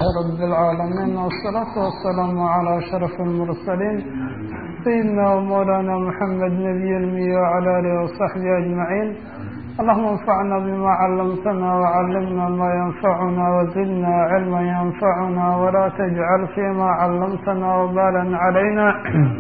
رب العالمين والصلاة والسلام على أشرف المرسلين سيدنا ومولانا محمد نبي المي وعلى آله وصحبه أجمعين اللهم انفعنا بما علمتنا وعلمنا ما ينفعنا وزدنا علما ينفعنا ولا تجعل فيما علمتنا وبالا علينا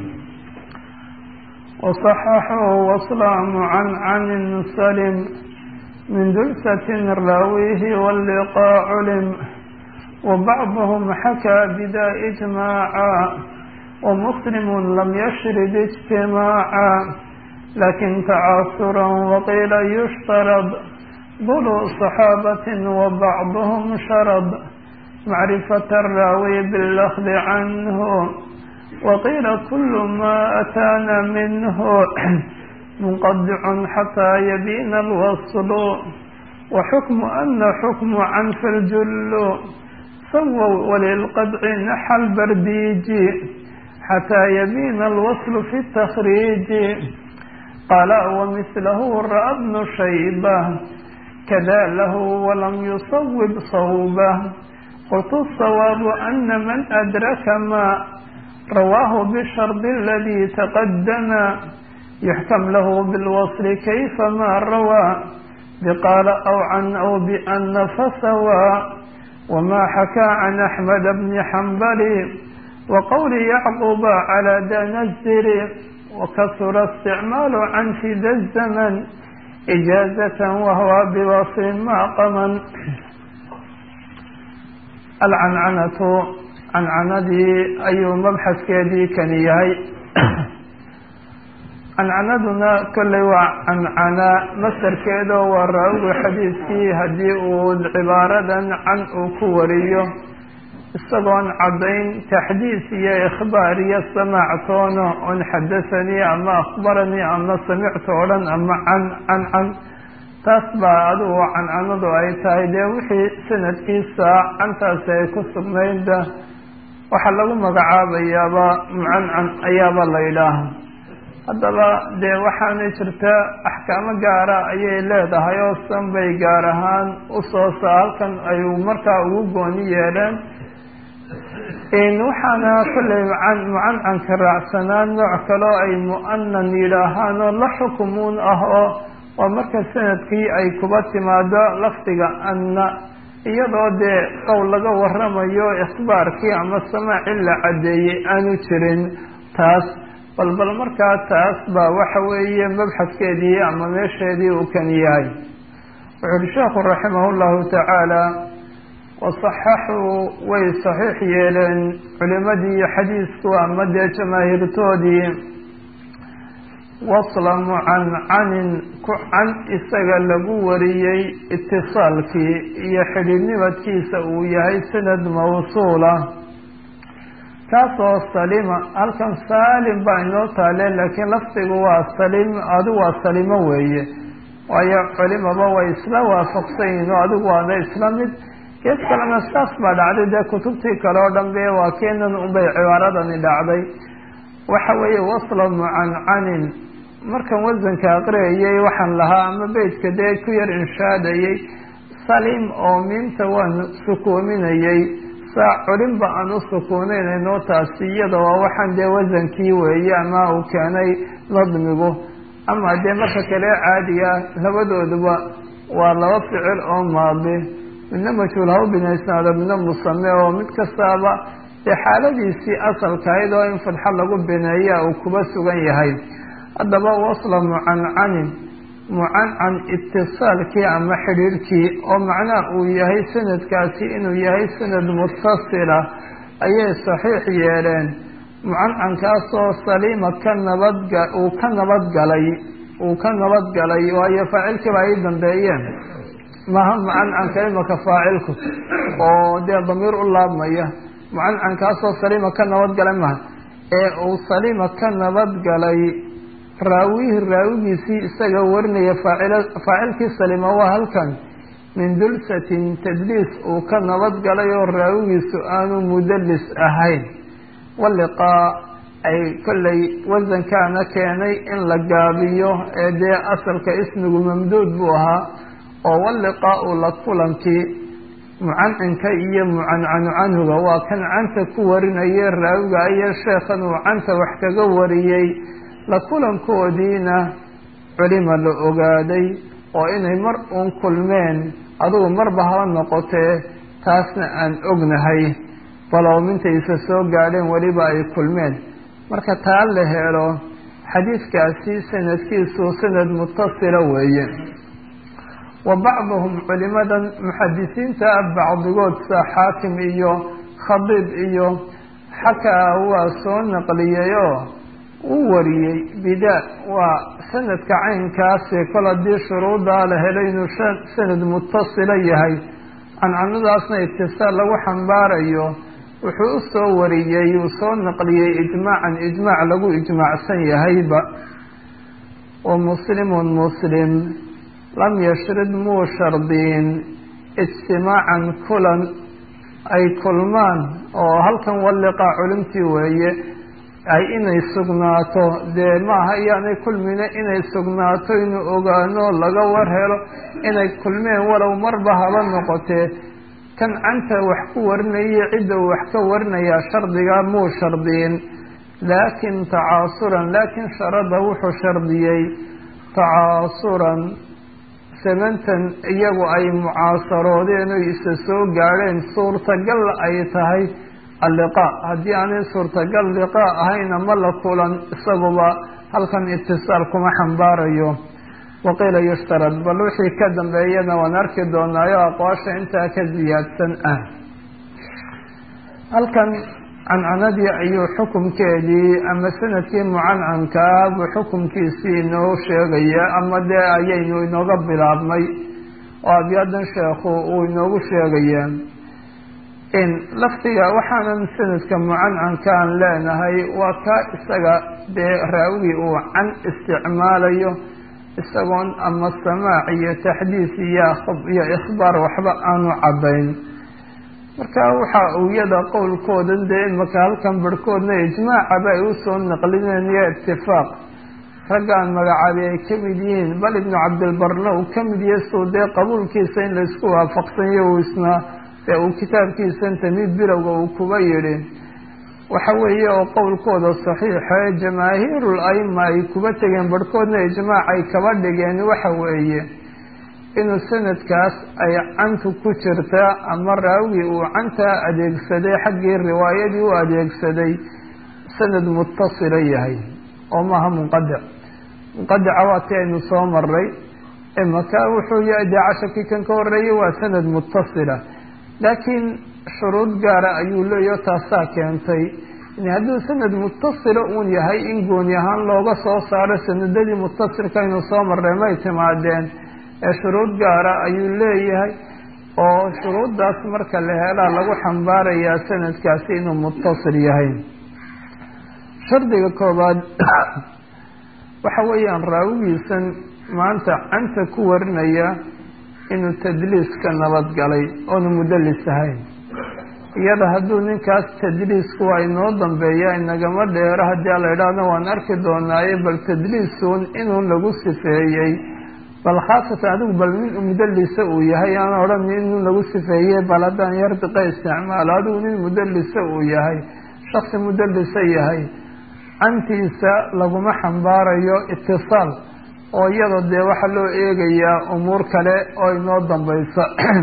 وصححه وصلام عن عن سلم من دلسة راويه واللقاء علم وبعضهم حكى بدا إجماعا ومسلم لم يشرد اجتماعا لكن تعاثرا وقيل يشترط ضلوا صحابة وبعضهم شرد معرفة الراوي بالأخذ عنه وقيل كل ما أتانا منه منقطع حتى يبين الوصل وحكم أن حكم عن في الجل سووا وللقطع نحى البرديج حتى يبين الوصل في التخريج قال ومثله رأى ابن شيبة كذا له ولم يصوب صوبه قلت الصواب أن من أدرك ما رواه بالشرط الذي تقدم يحكم له بالوصل كيفما روى بقال أو عن أو بأن فسوى وما حكى عن أحمد بن حنبل وقول يعقوب على دنزر وكثر استعمال عن في ذا الزمن إجازة وهو بوصل معقما العنعنة cancanadii ayuu mabxaskeedii kani yahay cancanaduna kolley waa cancana masarkeedo waa raawiga xadiidkii haddii uu cibaaradan can uu ku wariyo isagoon caddayn taxdiis iyo ikhbaar iyo samaactoono on xadahanii ama akhbaranii ama samictu o dhan ama can can can taas baa adigu cancanadu ay tahay dee wixii sanadkiisa cantaasi ay ku sugnaydda waxaa lagu magacaabayaaba mucancan ayaaba la yidhaaha haddaba dee waxaanay jirta axkaamo gaara ayay leedahay oo san bay gaar ahaan usoosa halkan ay markaa ugu gooni yeeleen waxaana kolley mucancanka raacsanaan nooc kaleo ay mu'anan yidhaahaan oo la xukumuun ah oo waa marka sanadkii ay kuba timaado lafdiga anna iyadoo dee qowl laga waramayo ikhbaarkii ama samaacii la caddeeyey aanu jirin taas bal bal markaa taas baa waxa weeye mabxaskeedii ama meesheedii uu kan yahay wuxu uhi sheekhu raximah llahu tacaala wasaxaxuu way saxiix yeeleen culimadii xadiisku ama dee jamaahiirtoodii wasla mucancanin ku can isaga lagu wariyey itisaalkii iyo xidhiidnimadkiisa uu yahay sanad mawsuula kaasoo salima halkan saalim baa inoo taale laakiin lafdigu waa salim adigu waa salimo weeye waayo culimaba way isla waafaqsan yihin oo adigu waada isla mid gees kalena saas baa dhacday dee kutubtii kale oo dhan be waa keenan unbay cibaaradani dhacday waxa weeye wasla mucancanin markan wasanka aqriyayay waxaan lahaa ama beytka dee ku yar inshaadayay salim oo miinta waan sukoominayay saa culinba aan u sukuunaynayno taasi iyada waa waxaan dee wasankii weeye ama uu keenay nadmigu ama dee marka kale caadiga labadooduba waa laba ficil oo maadi midna majhuul ha u binaysnaado midna musame oo mid kastaaba dee xaaladiisii asalkahayd oo in fadxo lagu bineeya uu kuba sugan yahay haddaba wasla mucancanin mucancan itisaalkii ama xidhiirhkii oo macnaha uu yahay sanadkaasi inuu yahay sanad mutasila ayay saxiix yeeleen mucancankaasoo saliima ka nabadga uu ka nabadgalay uu ka nabadgalay waayo faacilkiiba ay dambeeyeen maha mucancanka imaka faacilku oo dee damiir u laabmaya mucancankaasoo saliima ka nabadgalay maha ee uu saliima ka nabadgalay raawihi raawigiisii isaga warinaya faacilkii salima waa halkan min dulsatin tadliis uu ka nabadgalay oo raawigiisu aanu mudalis ahayn waliqaa ay kollay wasankaana keenay in la gaabiyo ee dee asalka ismigu mamduud buu ahaa oo waliqaau la kulankii mucancinka iyo mucancanu canhuga waa kan canta ku warinaya raawiga iyo sheekhan uu canta wax kaga wariyey la kulankoodiina culima la ogaaday oo inay mar uun kulmeen adugu marba haba noqotee taasna aan ognahay balow mintaysa soo gaadheen weliba ay kulmeen marka taa la helo xadiidkaasi sanadkiisu sanad mutasila weeye wa bacduhum culimadan muxadisiinta bacdigood sa xaakim iyo khadiib iyo xakaa waa soo naqliyayoo uu wariyey bidaa waa sanadka caynkaasi kol haddii shuruudaa la helo inuu sanad mutasila yahay cancanadaasna itisaal lagu xambaarayo wuxuu u soo wariyey uu soo naqliyey ijmaacan ijmaac lagu ijmaacsan yahayba wa muslimun muslim lam yashrid muu shardiin ijtimaacan kulan ay kulmaan oo halkan walliqaa culimtii weeye ay inay sugnaato dee maaha iyaanay kulmine inay sugnaato inuu ogaano laga war helo inay kulmeen walow marba haba noqotee kan canta wax ku warinaya cidda uu wax ka warinayaa shardiga muu shardiyin laakin tacaasuran laakin sharada wuxuu shardiyey tacaasuran samantan iyagu ay mucaasaroodeen oy isa soo gaadheen suurtagal ay tahay alliqaa haddii aanay suurtagal liqaa ahayn ama la kulan isaguba halkan itisaal kuma xambaarayo waqiila yushtarad bal wixii ka dambeeyana waan arki doonaayo aqwaasha intaa ka siyaadsan ah halkan cancanadii ayuu xukumkeedii ama sanadkii mucancankaa buu xukumkiisii inoo sheegaya ama dee ayaynu inooga bilaabmay oo abyadan sheekhu uu inoogu sheegaya in laftiga waxaanan sanadka mucancankaan leenahay waa kaa isaga dee raawigii uu can isticmaalayo isagoon ama samaac iyo taxdiis iyo iyo ikhbaar waxba aanu caddayn marka waxa uu iyada qowlkoodan dee imaka halkan barhkoodna ijmaacaba ay usoo naqlineen iyo itifaaq raggaan magacaabi ay ka mid yihiin bal ibnu cabdilbarna uu ka mid yahay suu dee qabuulkiisa in laysku waafaqsanyo uu isna ee uu kitaabkiisan tamid bilowga uu kuba yidhi waxa weeye oo qowlkooda saxiixa ee jamaahiirul aima ay kuba tegeen barhkoodna ijmaac ay kaba dhigeen waxa weeye inuu sanadkaas ay cantu ku jirta ama raawigii uu cantaa adeegsaday xaggii riwaayadii u adeegsaday sanad mutasila yahay oo maaha munqadic munqadica waa ti aynu soo maray imaka wuxuu yahay dee cashakii kan ka horeeyay waa sanad mutasila laakiin shuruud gaara ayuu leeyaho taasaa keentay hadduu sanad mutasila uun yahay in gooni ahaan looga soo saaro sanadadii mutasilka aynu soo marray may timaadeen ee shuruud gaara ayuu leeyahay oo shuruuddaas marka la helaa lagu xambaarayaa sanadkaasi inuu mutasil yahay shardiga koobaad waxa weeyaan raawigiisan maanta canta ku warinaya inuu tadliiska nabadgalay oonu mudallis ahayn iyada hadduu ninkaas tadliisku waa inoo dambeeya inagama dheero haddii la idhaahdo waan arki doonaaye bal tadliisuun inuu lagu sifeeyey bal khaasatan adigu bal nin mudallisa uu yahay aan odhan inuu lagu sifeeyey bal haddaan yardiqa isticmaalo adigu nin mudallisa uu yahay shaksi mudallisa yahay cantiisa laguma xambaarayo itisaal oo iyada dee waxaa loo eegayaa umuur kale oo inoo dambaysa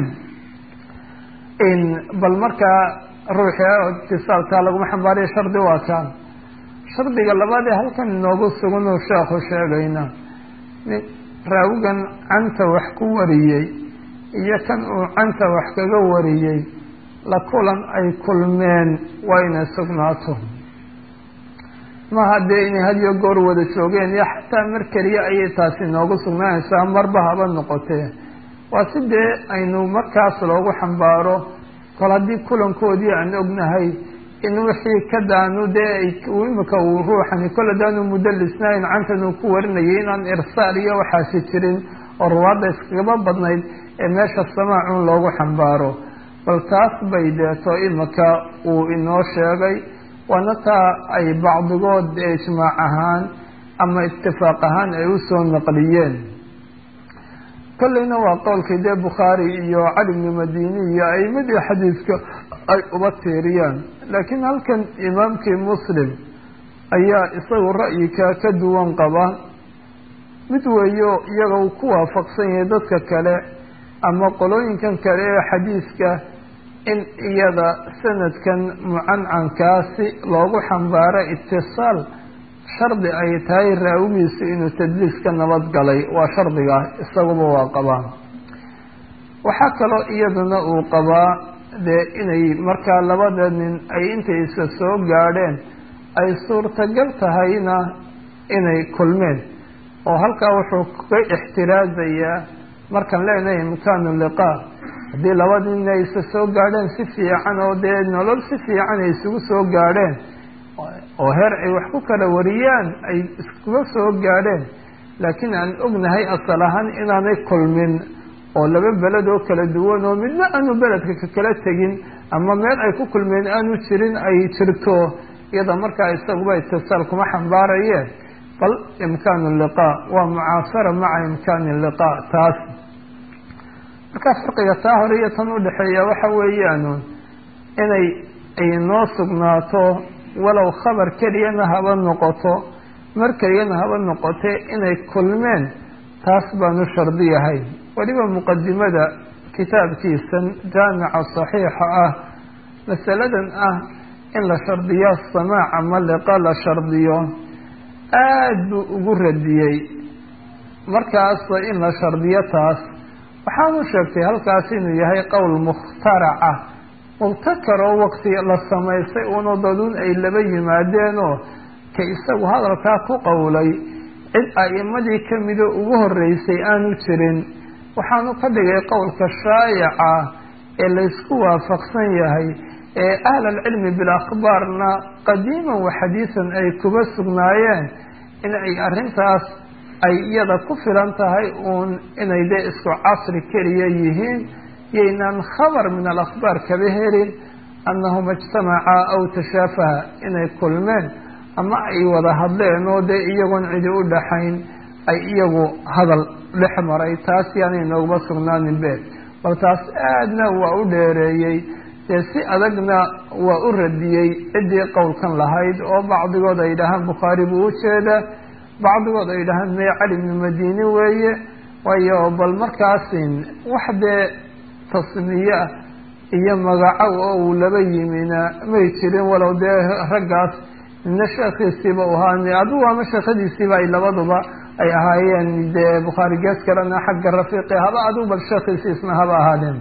bal markaa ruuxi itisaalkaa laguma xambaarayo shardi waa kaan shardiga labaad ee halkan inoogu suganuu sheekhu sheegayna raawigan canta wax ku wariyey iyo kan uu canta wax kaga wariyey la kulan ay kulmeen waa inay sugnaato maaha dee inay hadiyo goor wada joogeen iyo xataa mar keliya ayay taasi inoogu sugnaanaysaa marba haba noqotee waa si dee aynu markaas loogu xambaaro kol haddii kulankoodii aan ognahay in wixii ka daanu dee imika uu ruuxani kol hadaanu mudalisnayn cantan uu ku warinayay inaan irsaal iyo waxaasi jirin oo ruwaadda iskagaba badnayd ee meesha samaacun loogu xambaaro bal taas bay deeto imika uu inoo sheegay waana taa ay bacdigood ijmaac ahaan ama itifaaq ahaan ay usoo naqliyeen kolleyna waa qowlkii dee bukhaari iyo cali bnu madini iyo aimadii xadiidka ay uba tiiriyaan laakiin halkan imaamkii muslim ayaa isagu ra'yika ka duwan qaba mid weeyo iyaga uu ku waafaqsan yahay dadka kale ama qolooyinkan kale ee xadiiska in iyada sanadkan mucancankaasi loogu xambaaro itisaal shardi ay tahay raawigiisu inuu tadliis ka nabad galay waa shardiga isaguba waa qabaa waxaa kaloo iyaduna uu qabaa dee inay markaa labada nin ay intay isa soo gaadheen ay suurtagal tahayna inay kulmeen oo halkaa wuxuu ka ixtiraazayaa markaan leenahay imkaanu liqaa haddii labada nin ay isa soo gaadheen si fiican oo dee nolol si fiican ay isugu soo gaadheen oo heer ay wax ku kala wariyaan ay iskuga soo gaadheen laakiin aan ognahay asal ahaan inaanay kulmin oo laba beled oo kala duwan oo midna aanu beledka ka kala tegin ama meel ay ku kulmeen aanu jirin ay jirto iyada markaa isaguba itisaal kuma xambaarayeen bal imkaanu liqaa waa mucaasara maca imkaani liqaa taas markaa farqiga taa hore iyo tan udhexeeya waxa weeyaan inay ay noo sugnaato walow khabar keliyana haba noqoto mar keliyana haba noqote inay kulmeen taas baanu shardiyahay weliba muqadimada kitaabkiisan jaamica saxiixa ah masaladan ah in la shardiyo samaac ama liqa la shardiyo aada buu ugu radiyey markaas in la shardiyo taas waxaanu sheegtay halkaas inuu yahay qowl mukhtaraca mubtakaroo waqti la samaystay uuna daduun ay laba yimaadeenoo ka isagu hadalkaa ku qowlay cid a'imadii kamida ugu horeysay aanu jirin waxaanu ka dhigay qowlka shaayica ee laysku waafaqsan yahay ee ahl alcilmi bilakhbaarna qadiiman wa xadiisan ay kuba sugnaayeen in ay arrintaas ay iyada ku filan tahay uun inay dee isku casri keliya yihiin yaynaan khabar min alakhbaar kaba helin annahuma ijtamacaa aw tashaafaha inay kulmeen ama ay wada hadleen oo dee iyagoon cidi u dhaxayn ay iyagu hadal dhex maray taas yaanay nooguma sugnaanin be bal taas aadna waa u dheereeyey dee si adagna waa u radiyey ciddii qowlkan lahayd oo bacdigood ay dhahaan bukhaari buu ujeeda bacdigood ay dhahaan mee cali bnu madini weeye waayo bal markaasin wax dee tasmiye ah iyo magacow oo uu laba yimina may jirin walow dee raggaas nina sheekhiisiiba u ahaa adigu ama sheekhadiisiiba ay labaduba ay ahaayeen dee bukhaari gees kalena xagga rafiiqi haba adigu bal sheekhiisiisna haba ahaadeen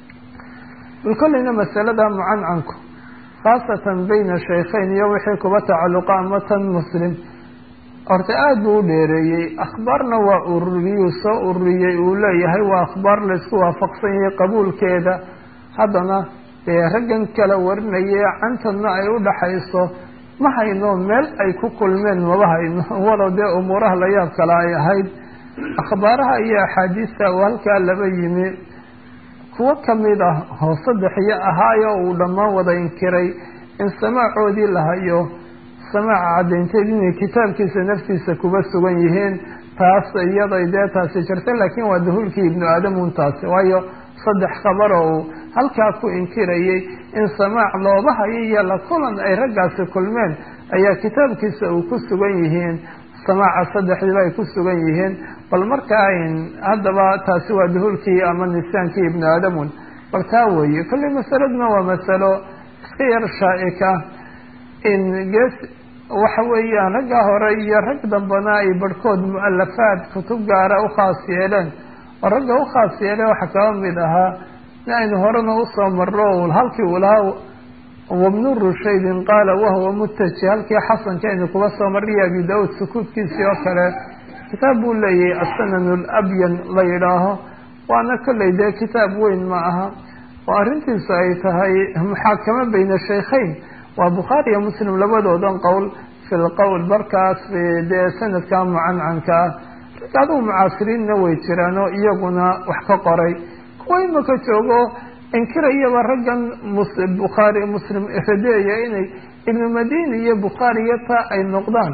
bal kolleyna masalada mucancanku khaasatan bayna shaykhayn iyo wixii kuba tacalluqa ama tan muslim horta aada buu u dheereeyey akhbaarna waa ururiyuu soo ururiyey uu leeyahay waa akhbaar laysku waafaqsan yahay qabuulkeeda haddana dee raggan kala warinaye cantanna ay u dhaxayso ma hayno meel ay ku kulmeen maba hayno walow dee umuuraha la yaab kale ay ahayd akhbaaraha iyo axaadiista uu halkaa laba yimi kuwo kamid ah oo saddexiyo ahaayo uu dhammaan wada inkiray in samaacoodii la hayo samaaca caddaynteed inay kitaabkiisa naftiisa kuba sugan yihiin taas iyaday dee taasi jirta laakiin waa duhulkii ibnu aadam un taasi waayo saddex khabar oo uu halkaa ku inkirayay in samaac looba hayo iyo la kulan ay raggaasi kulmeen ayaa kitaabkiisa uu ku sugan yihiin samaaca saddexdiiba ay ku sugan yihiin bal markaa haddaba taasi waa duhulkii ama nisaankii ibnu aadamun bal taa weeye kolley masaladuna waa masalo iska yar shaaika in gees waxa weeyaan ragga hore iyo rag dambana ay barhkood mu-alafaad kutub gaara ukhaas yeeleen oo ragga ukhaas yeeleen waxaa kaba mid ahaa in aynu horena usoo marro halkii uu lahaa wabnu rushaydin qaala wahuwa mutaji halkii xasanka aynu kuba soo marriya abi daauud sukuudkiisii oo kale kitaab buu leeyahay asanan labyan la yidhaaho waana kolley dee kitaab weyn ma aha oo arrintiisu ay tahay muxaakamo bayna shaykhayn waa bukhaari iyo muslim labadoodan qowl fi lqowl markaas dee sanadka mucancanka ah rag adigu mucaasiriinna way jiraan oo iyaguna wax ka qoray kuwa imaka joogo inkirayaba raggan bukhaari muslim radeeya inay ibnu madini iyo bukhaariyo taa ay noqdaan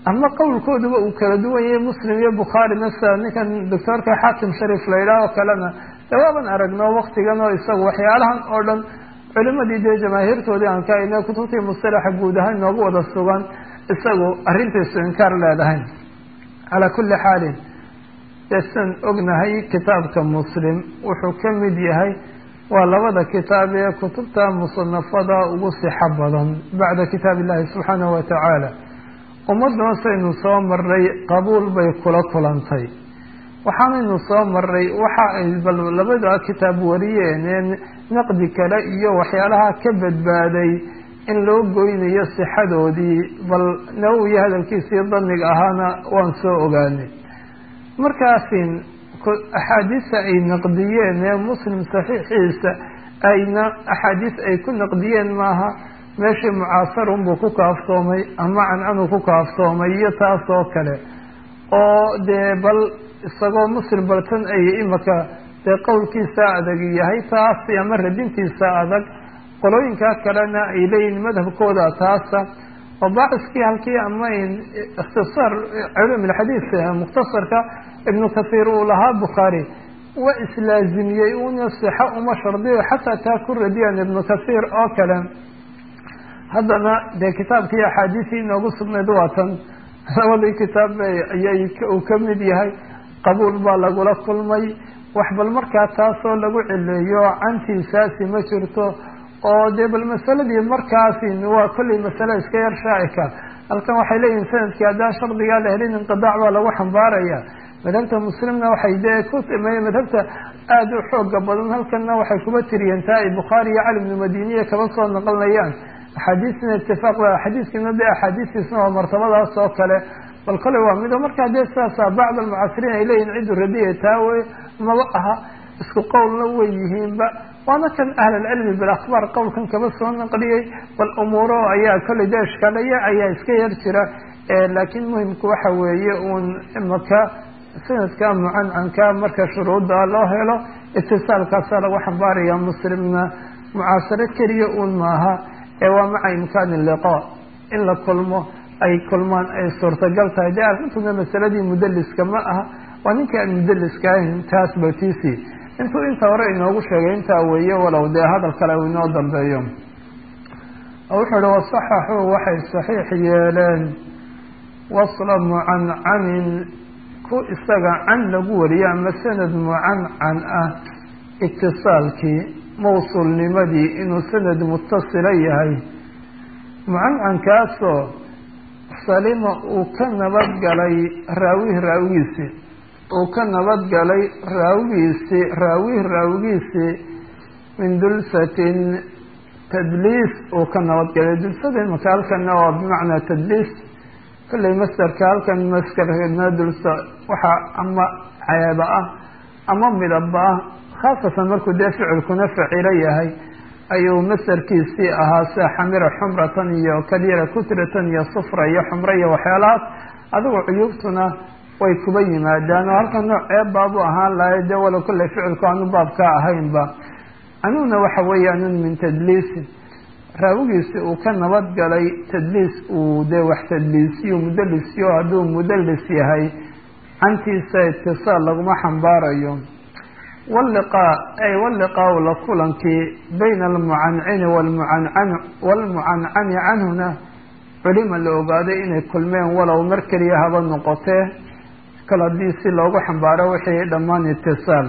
ama qowlkooduba uu kala duwan yahay muslim iyo bukhaari masala ninkan doctoorka xaakim shariif la yidhaah oo kalena de waaban aragno waktigan oo isagu waxyaalahan oo dhan culimadii dee jamaahiirtoodii aan ka ayna kutubtii mustalaxa guud ahaan noogu wada sugan isagu arrintiisu inkaar leedahay calaa kulli xaalin desan ognahay kitaabka muslim wuxuu ka mid yahay waa labada kitaab ee kutubta musanafada ugu sixo badan bacda kitaab illahi subxaanahu watacaala ummaduna saynu soo maray qabuul bay kula kulantay waxaanaynu soo maray waxa ay bal labada kitaab wariyeen ee naqdi kale iyo waxyaalaha ka badbaaday in loo goynayo sixadoodii bal nawowiya hadalkiisii daniga ahaana waan soo ogaanay markaasin axaadiista ay naqdiyeen ee muslim saxiixiisa ayna axaadiis ay ku naqdiyeen maaha meeshii mucaasarunbuu ku kaaftoomay ama cancanuu ku kaaftoomay iyo taas oo kale oo dee bal isagoo muslim baltan ay imaka dee qowlkiisa adag yahay taas ama radintiisa adag qolooyinkaa kalena ay leeyihin madhabkooda taasa oo baaciskii halkii ama ikhtisaar culum ilxadiis mukhtasarka ibnu kathiir uu lahaa bukhaari waa islaazimiyey una sixo uma shardiyo xataa taa ku radiyaan ibnu kathiir oo kale haddana dee kitaabkii axaadiisii inoogu sugnayd waa tan labadii kitaab ayay uu ka mid yahay qabuul baa lagula kulmay wax bal markaa taasoo lagu cileeyo cantiisaasi ma jirto oo dee bal masaladii markaasi waa kollay masale iska yar shaacika halkan waxay leeyihin sanadkii haddaan shardigaa la helin inqidaac baa lagu xambaaraya madhabta muslimna waxay dee ku madhabta aada u xooga badan halkanna waxay kuba tiriyeen taa ay bukhaari iyo cali bnu madiniya kaba soo naqlinayaan axaadiisna itifaaq xadiiskiina dee axaadiistiisna waa martabadaas oo kale bal kole waa mido markaa dee sidaasa bacd almucasiriin ay leeyihin ciddu radiya taa wey maba aha isku qowlna way yihiinba waana kan ahlalcilmi bilakhbaar qowlkan kaba soo naqliyey bal umuuro ayaa kolley dee ishkaalaya ayaa iska yar jira laakiin muhimku waxa weeye uun imaka sanadka mucancanka marka shuruudda loo helo itisaalkaasa lagu xambaaraya muslimna mucaasaro keliya uun maaha ee waa maca imkaani liqa in la kulmo ay kulmaan ay suurtagal tahay dee arrintuna masaladii mudaliska ma aha waa ninkii aan mudaliska ahayn taas batiisi intuu inta hore inoogu sheegay intaa weeye walow dee hadal kale uu inoo dambeeyo wuxuu ihi wasaxaxuu waxay saxiix yeeleen wasla mucancanin ku isaga can lagu wariyo ama sanad mucancan ah itisaalkii mawsuulnimadii inuu sanad mutasila yahay mucancankaasoo salima uu ka nabadgalay raawih raawigiisii uu ka nabadgalay raawigiisii raawih raawigiisii min dulsatin tadliis uu ka nabadgalay dulsada imaka halkana waa bimacnaa tadliis kollay masderka halkan maskarna dulsa waxaa ama ceeba ah ama midaba ah khaasatan markuu dee ficilkuna facilo yahay ayuu masderkiisii ahaa sida xamira xumratan iyo kalyara kutratan iyo sufra iyo xumra iyo waxyaalahaas adigu cuyuubtuna way kuba yimaadaan oo halkan nooc ceeb baabu ahaan lahay dee walo kollay ficilku aanu baabka ahaynba anuguna waxa weeye anun min tadliisin raawigiisi uu ka nabadgalay tadliis uu dee wax tadliisiyo mudalisiyo hadduu mudalis yahay cantiisa itisaal laguma xambaarayo waliqaa ay waliqaau la kulankii bayna almucancini walmucancan walmucancani canhuna culima la ogaaday inay kulmeen walow mar keliya haba noqotee kal haddii si loogu xambaaro wixii dhammaan itisaal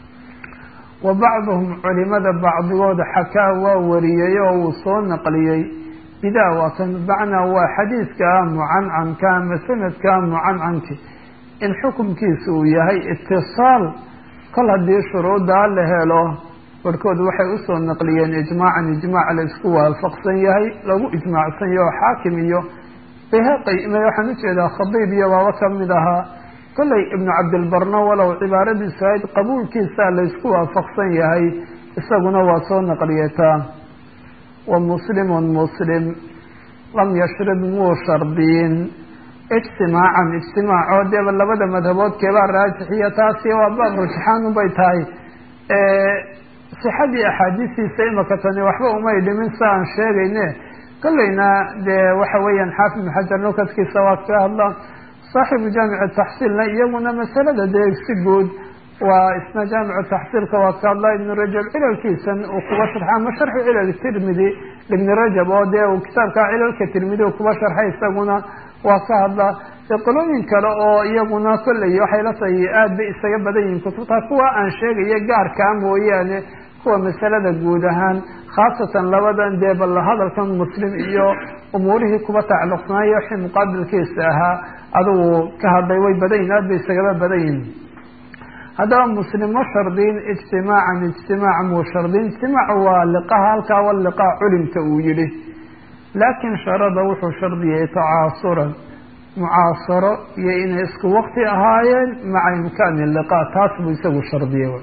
wa bacduhum culimada bacdigooda xakaa waa wariyey oo uu soo naqliyey idaa waa kan bacnaa waa xadiidka mucancanka ama sanadka mucancanki in xukumkiisa uu yahay itisaal kol haddii shuruuddaa la helo barhkood waxay usoo naqliyeen ijmaacan ijmaac la isku waafaqsan yahay lagu ijmaacsan yaho xaakim iyo bayhaqi waxaan ujeedaa khadiib iyo baaba kamid ahaa kollay ibnu cabdilbarno walow cibaaradiisu ahayd qabuulkiisa la isku waafaqsan yahay isaguna waa soo naqliyataa wa muslimun muslim lam yashrib muu shardiyin ijtimaacan ijtimaaco deeba labada madhabood keebaa raajixiya taasi waa baab rujxaan ubay tahay sixadii axaadiistiisa imaka tani waxba umay dhimin sa aan sheegayne kolleyna dee waxa weeyaan xaafid ibn xajar nukadkiisa waa kaga hadlaan saaxibu jaamic taxsiilna iyaguna masalada dee si guud waa isna jaamicu taxsiilka waa ka hadlaa ibnu rajab cilalkiisan uu kuba sharxa ama sharxu cilal tirmidi ibni rajab oo dee uu kitaabka cilalka tirmidi uu kuba sharxay isaguna waa ka hadlaa dee qolooyin kale oo iyaguna kolley waxay la tahay aad bay isaga badan yihiin kutubta kuwa aan sheegayo gaarkaa mooyaane kuwa masalada guud ahaan khaasatan labadan dee bal hadalkan muslim iyo umuurihii kuba tacalluqsanaayo wixii muqaabilkiisa ahaa adigu ka hadlay way badan yihin aad bay isagaba badan yihin haddaba muslim ma shardin ijtimaacan ijtimaac muu shardin ijtimaac waa liqaha halkaa wa liqaa culimka uu yihi laakin sharada wuxuu shardiyay tacaasuran mucaasaro iyo inay isku wakti ahaayeen maca imkaani liqa taas buu isagu shardiyay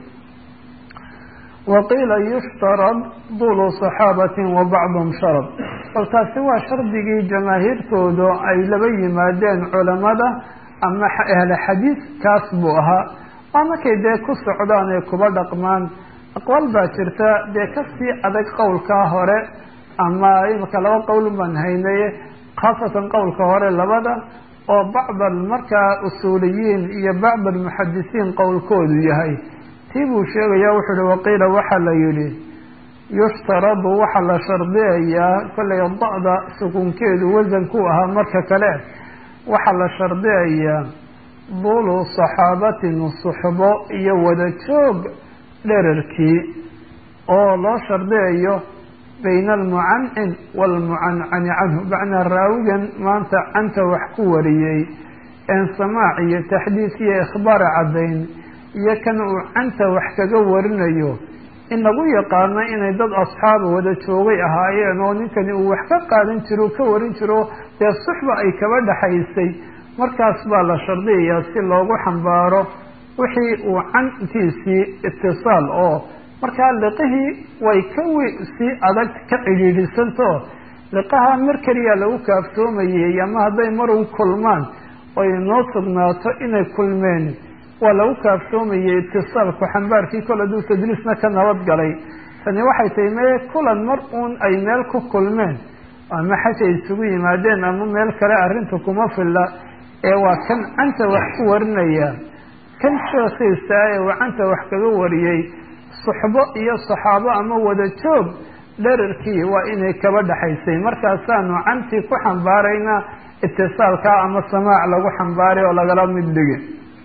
waqiila yushtarad dulu saxaabatin wa bacdhum sharad bal taasi waa shardigii jamaahiirtooda ay laba yimaadeen culamada ama ahla xadiis kaas buu ahaa waa markay dee ku socdaan ay kuba dhaqmaan aqwaal baa jirta dee kasii adag qowlkaa hore ama imika laba qowl baan haynaye khaasatan qowlka hore labada oo bacd markaa usuuliyiin iyo bacd almuxadisiin qowlkoodu yahay tii buu sheegaya wuxuu uhi waqiila waxaa la yihi yushtaradu waxaa la shardiyayaa kollay da-da sukunkeedu wasanku ahaa marka kale waxaa la shardiyayaa dulu saxaabatin suxbo iyo wada joog dherarkii oo loo shardiyayo bayna almucancin waalmucancani canhu macnaa raawigan maanta canta wax ku wariyey een samaac iyo taxdiis iyo ikhbaara caddayn iyo kan uu canta wax kaga warinayo in lagu yaqaano inay dad asxaaba wada joogay ahaayeen oo ninkani uu wax ka qaadan jiro ka warin jiro dee suxba ay kaba dhexaysay markaas baa la shardiyayaa si loogu xambaaro wixii uu cantiisii itisaal oo markaa liqihii way ka sii adag ka cidhiidhisanto liqaha mar keliya lagu kaaftoomayey ama hadday marun kulmaan oy noo sugnaato inay kulmeen waa lagu kaaftoomayey itisaalku xambaarkii kol hadduu tadliisna ka nabad galay tani waxay tahay mee kulan mar uun ay meel ku kulmeen ama xaj ay isugu yimaadeen ama meel kale arrinta kuma filla ee waa kan canta wax ku warinaya kan sheekhiisa ee uu canta wax kaga wariyey suxbo iyo saxaabo ama wada joog dherarkii waa inay kaba dhexaysay markaasaanu cantii ku xambaarayna itisaalka ama samaac lagu xambaaray oo lagala mid dhigi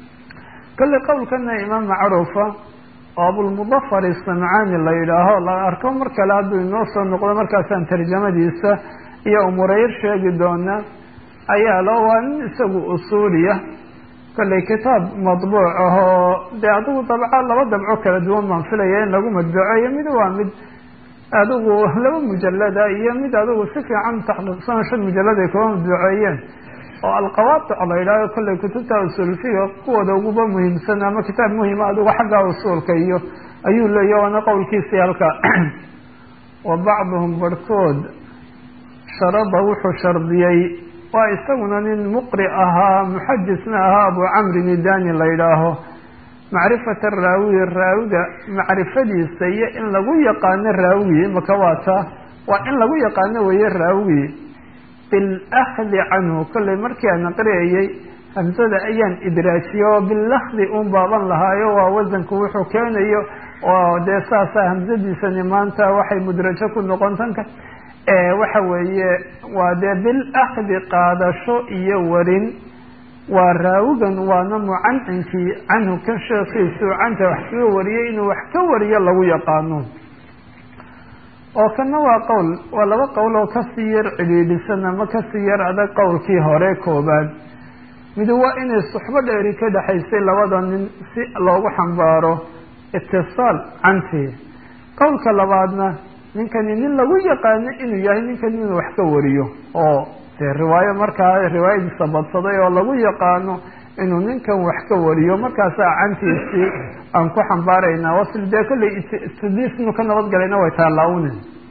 kolley qowlkana imaam macruufa oo abulmudafar isamcaani la yidhaaho la arko mar kale hadduu inoo soo noqdo markaasaan tarjamadiisa iyo umureyr sheegi doona ayaa lo waa nin isagu usuuliya kolley kitaab madbuuc ahoo dee adigu dabco laba dabco kala duwan baan filaya in lagu madbuceeyo mid waa mid adigu laba mujalada iyo mid adigu si fiican taxqiiqsan shan mujalad ay kuba madbuceeyeen oo alqawaadic la yidhahdo kolley kutubta usuulfiga kuwooda uguba muhiimsan ama kitaab muhima adigu xagga usuulka iyo ayuu leeya waana qowlkiisii halka wa bacduhum barhkood sharada wuxuu shardiyey waa isaguna nin muqri ahaa muxadisna ahaa abu camri nidani la yidhaaho macrifata raawiyi raawiga macrifadiisa iyo in lagu yaqaano raawiyi maka waata waa in lagu yaqaano weeye raawiyi bilakdi canhu kolley markii aan aqriyayey hamsada ayaan idraajiyey oo bilakdi un baaban lahaayo waa wasanku wuxuu keenayo oo dee saasaa hamsadiisani maanta waxay mudrajo ku noqon tanka waxa weeye waa dee bilakdi qaadasho iyo warin waa raawigan waana mucancinkii canhu kan sheekiisu canta wax kaga wariyay inuu wax ka wariyo lagu yaqaano oo kana waa qowl waa laba qowl oo kasii yar cidhiidhisan ama kasii yar adag qowlkii hore koobaad mid waa inay suxbo dheeri ka dhexaysay labada nin si loogu xambaaro itisaal cantii qowlka labaadna ninkani nin lagu yaqaano inuu yahay ninkani inuu wax ka wariyo oo dee riwaayo markaa riwaayadiisa badsaday oo lagu yaqaano inuu ninkan wax ka wariyo markaasaa cantiisii aan ku xambaaraynaa wasl dee kolley istadiis inuu ka nabadgalayna way taalaawne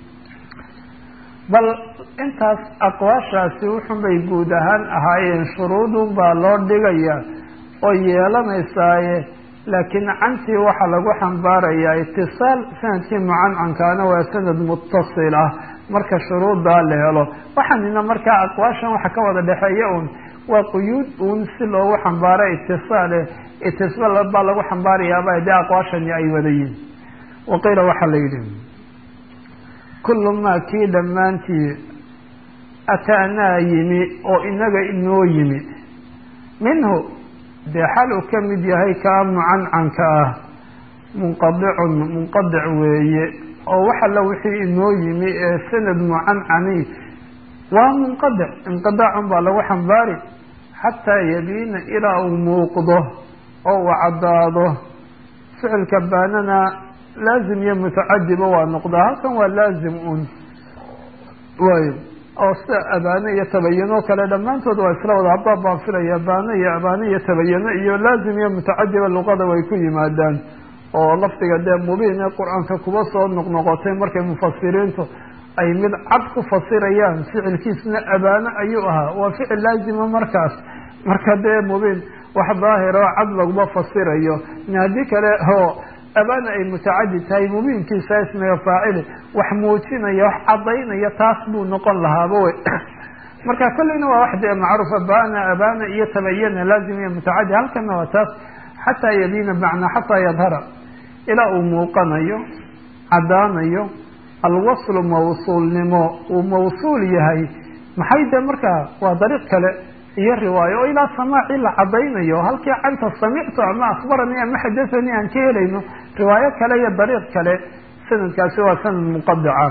bal intaas aqwaashaasi wuxun bay guud ahaan ahaayeen shuruudun baa loo dhigaya oo yeelanaysaaye laakiin cantii waxaa lagu xambaarayaa itisaal sanadkii mucancankaana waa sanad mutasil ah marka shuruuddaa la helo waxaanina markaa aqwaashan waxa ka wada dhexeeya un waa quyuud uun si loogu xambaaro itisaale itisaal baa lagu xambaarayaaba dee aqwaashani ay wada yihin waqiila waxaa la yidhi kullu maa kii dhammaantii ataanaa yimi oo inaga inoo yimi minhu dee xal uu ka mid yahay kaa mucancanka ah munqadicun munqadic weeye oo wax alla wixii inoo yimi ee sanad mucancani waa munqadic inqidaacun baa lagu xambaari xataa yabiina ilaa uu muuqdo oo uu caddaado ficilka baanana laazim iyo mutacadiba waa noqdaa halkan waa laazim un way oo sida abaane iyo tabayano kale dhammaantood waa isla wada habaa baan filaya baane iyo abaane iyo tabayano iyo laazim iyo mutacadiba luqada way ku yimaadaan oo lafdiga dee mubiin ee qur-aanka kuba soo noqnoqotay markay mufasiriintu ay mid cad ku fasirayaan ficilkiisna abaano ayuu ahaa waa ficil laazima markaas marka dee mubiin wax daahir oo cad laguma fasirayo haddii kale oo abaana ay mutacadid tahay mubiinkiisa ismiga faacili wax muujinaya wax cadaynaya taas buu noqon lahaaba wey marka kolleyna waa wax dee macruuf abana abana iyo tabayana laazim iyo mutacadid halkana waa taas xataa yabiina macnaa xataa yadhara ilaa uu muuqanayo caddaanayo alwaslu mawsuulnimo uu mawsuul yahay maxay de markaa waa dariiq kale iyo riwaayo oo ilaa samaacii la cadaynayo halkii canta samictu ama akhbaranii ama xadathanii aan ka helayno riwaayo kale iyo dariiq kale sanadkaasi waa sanad muqadica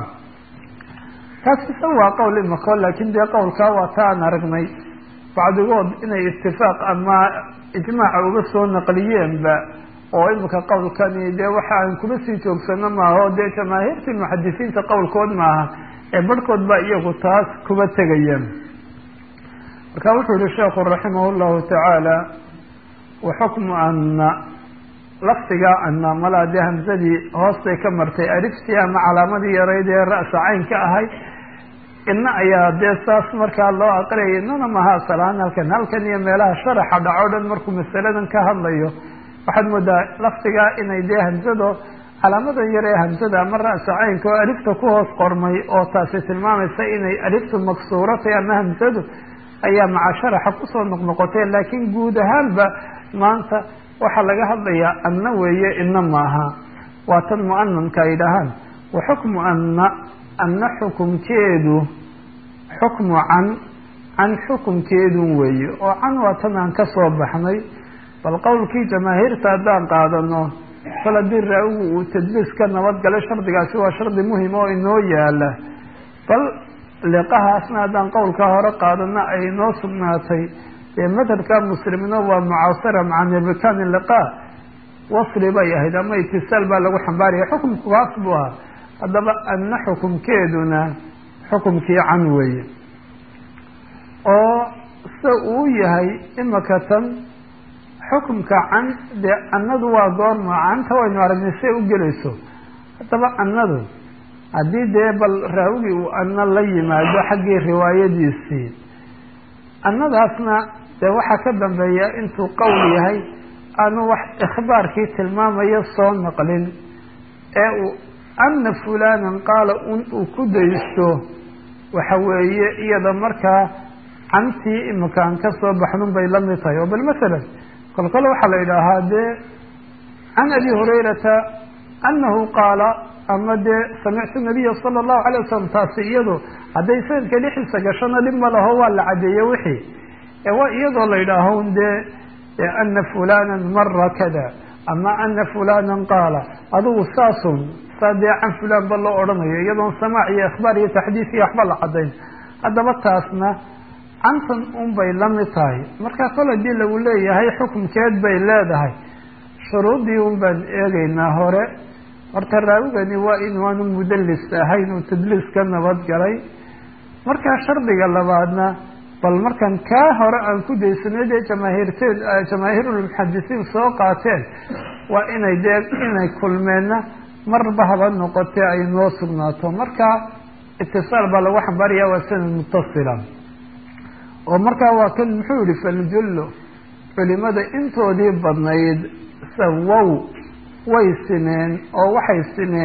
taas isa waa qowl imako laakin dee qowlkaa waa ta aan aragnay bacdigood inay itifaaq ama ijmaaca uga soo naqliyeenba oo imika qowlkani dee waxa aan kuma sii joogsano maaha o dee jamaahiirtii muxadisiinta qowlkood maaha ee barhkood baa iyagu taas kuba tegayeen marka wuxuu yihi sheekhu raximah llahu tacaala waxukmu ana lafdigaa ana malaa dee hamsadii hoostay ka martay ariftii ama calaamadii yarayd ee ra'sa cayn ka ahay ina ayaa dee saas markaa loo aqriyay inana maha salaan halkan halkan iyo meelaha sharaxa dhaco dhan markuu masaladan ka hadlayo waxaad moodaa lafdigaa inay dee hamsado calaamadan yar ee hamsada ama ra'sa caynka oo alifta ku hoos qormay oo taasi tilmaamaysa inay aliftu maksuuratay ama hamsadu ayaa maca sharaxa kusoo noqnoqotee laakiin guud ahaanba maanta waxaa laga hadlayaa anna weeye ina maaha waa tan mu'ananka ay dhahaan wa xukmu anna anna xukumkeedu xukmu can can xukumkeedun weeye oo can waa tan aan ka soo baxnay bal qowlkii jamaahiirta haddaan qaadano kol haddii raawigu uu tadliis ka nabadgalay shardigaasi waa shardi muhim oo inoo yaala bal liqahaasna haddaan qowlka hore qaadano ay inoo sugnaatay dee madhabka muslimina waa mucaasira maca nirbikan liqa wasli bay ahayd ama itisaal baa lagu xambaaraya xukumku kaas buu ahaa haddaba anna xukumkeeduna xukumkii can weeye oo sida uu yahay imaka tan xukumka can dee annadu waa goorma canta waynu aragnay say u gelayso haddaba annadu haddii dee bal raawigii uu anna la yimaado xaggii riwaayadiisii annadaasna dee waxaa ka dambeeya intuu qowl yahay aanu wax ikhbaarkii tilmaamayo soo naqlin ee uu anna fulanan qaala un uu ku daysto waxa weeye iyada markaa cantii imakaan ka soo baxnun bay la mid tahay oo bal masalan kol kole waxaa la yidhaahaa dee can abi hurayrata anahu qaala ama dee samictu nabiya sala allahu alay wasalam taasi iyado hadday sanadka dhixiisa gashona dhib ma laho waa la cadeeye wixii ee waa iyadoo la yidhaaho dee ana fulanan mara kada ama ana fulanan qaala adigu saasun saa dee can fulan ba loo odhanayo iyadoon samaac iyo ikhbaar iyo taxdiis iyo waxba la cadayn haddaba taasna cantan un bay la mid tahay marka kol haddii lagu leeyahay xukumkeed bay leedahay shuruudii un baan eegaynaa hore horta raawigani waa inaanu mudalis ahayn uu tadliis ka nabadgalay markaa shardiga labaadna bal markan kaa hore aan ku daysanay dee jamaahiirteed jamaahiirulmuxadisiin soo qaateen waa inay dee inay kulmeenna marba haba noqotee ay noo sugnaato marka itisaal baa lagu xambaaraya waa sanad mutasila oo markaa waa kan muxuu yihi faljullo culimada intoodii badnayd sawow way simeen oo waxay simeen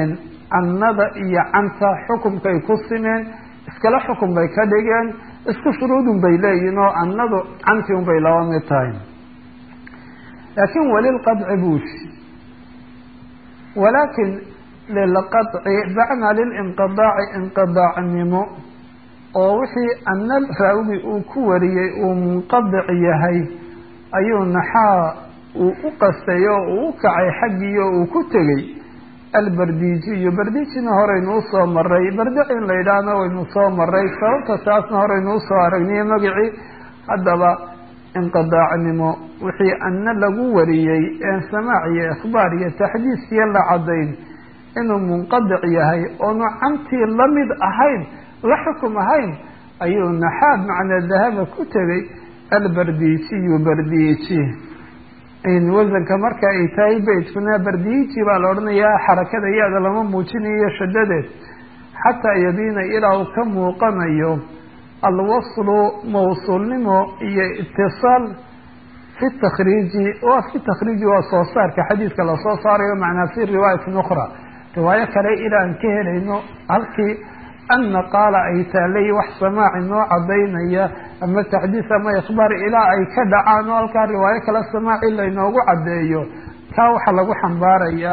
annada iyo canta xukumkay ku simeen iskala xukum bay ka dhigeen isku shuruudun bay leeyihin oo annadu canti un bay laba mid tahay laakin walilqadci buushi walaakin lilqadci bacnaa lilinqidaaci inqidaacnimo oo wixii anna raawi uu ku wariyey uu munqadic yahay ayuu naxaa uu u qastay oo uu u kacay xaggii oo uu ku tegey albardijiyo bardijina horeynu usoo maray bardici in la yidhaahna waynu soo maray sababta taasna horeynu usoo aragniyo magacii haddaba inqidaacnimo wixii anna lagu wariyey een samaac iyo ikhbaar iyo taxdiiskiyo la cadayn inuu munqadic yahay oonu cantii lamid ahayn la xukum ahayn ayuu naxaab macnaa dahaba ku tegay albardijiyu bardiji wasanka marka ay tahay beytkuna bardiji baa la odhanayaa xarakada ya-da lama muujinayo shadadeed xataa yabiina ilaa uu ka muuqanayo alwaslu mawsuulnimo iyo itisaal fi takriiji waa fi takriiji waa soo saarka xadiidka lasoo saarayo macnaa fi riwaayatin ukhra riwaayo kale ilaa aan ka helayno halkii anna qaala ay taalay wax samaaci noo cadaynaya ama taxdiis ama ikhbaar ilaa ay ka dhacaan oo halkaa riwaayo kale samaaci laynoogu caddeeyo taa waxaa lagu xambaarayaa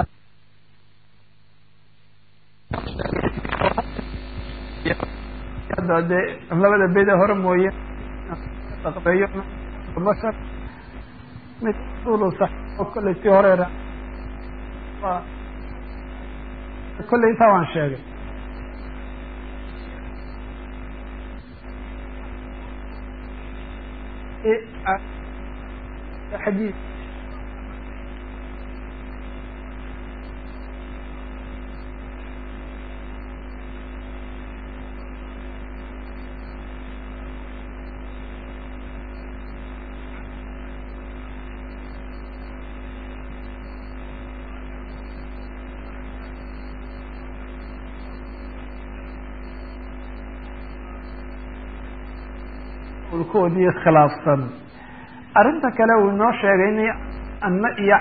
de labada bede hore mooye bashar mid kolley tii hore kolley intaa waan sheegay xadiid koodii khilaafsan arrinta kale uu inoo sheegay in anna iyo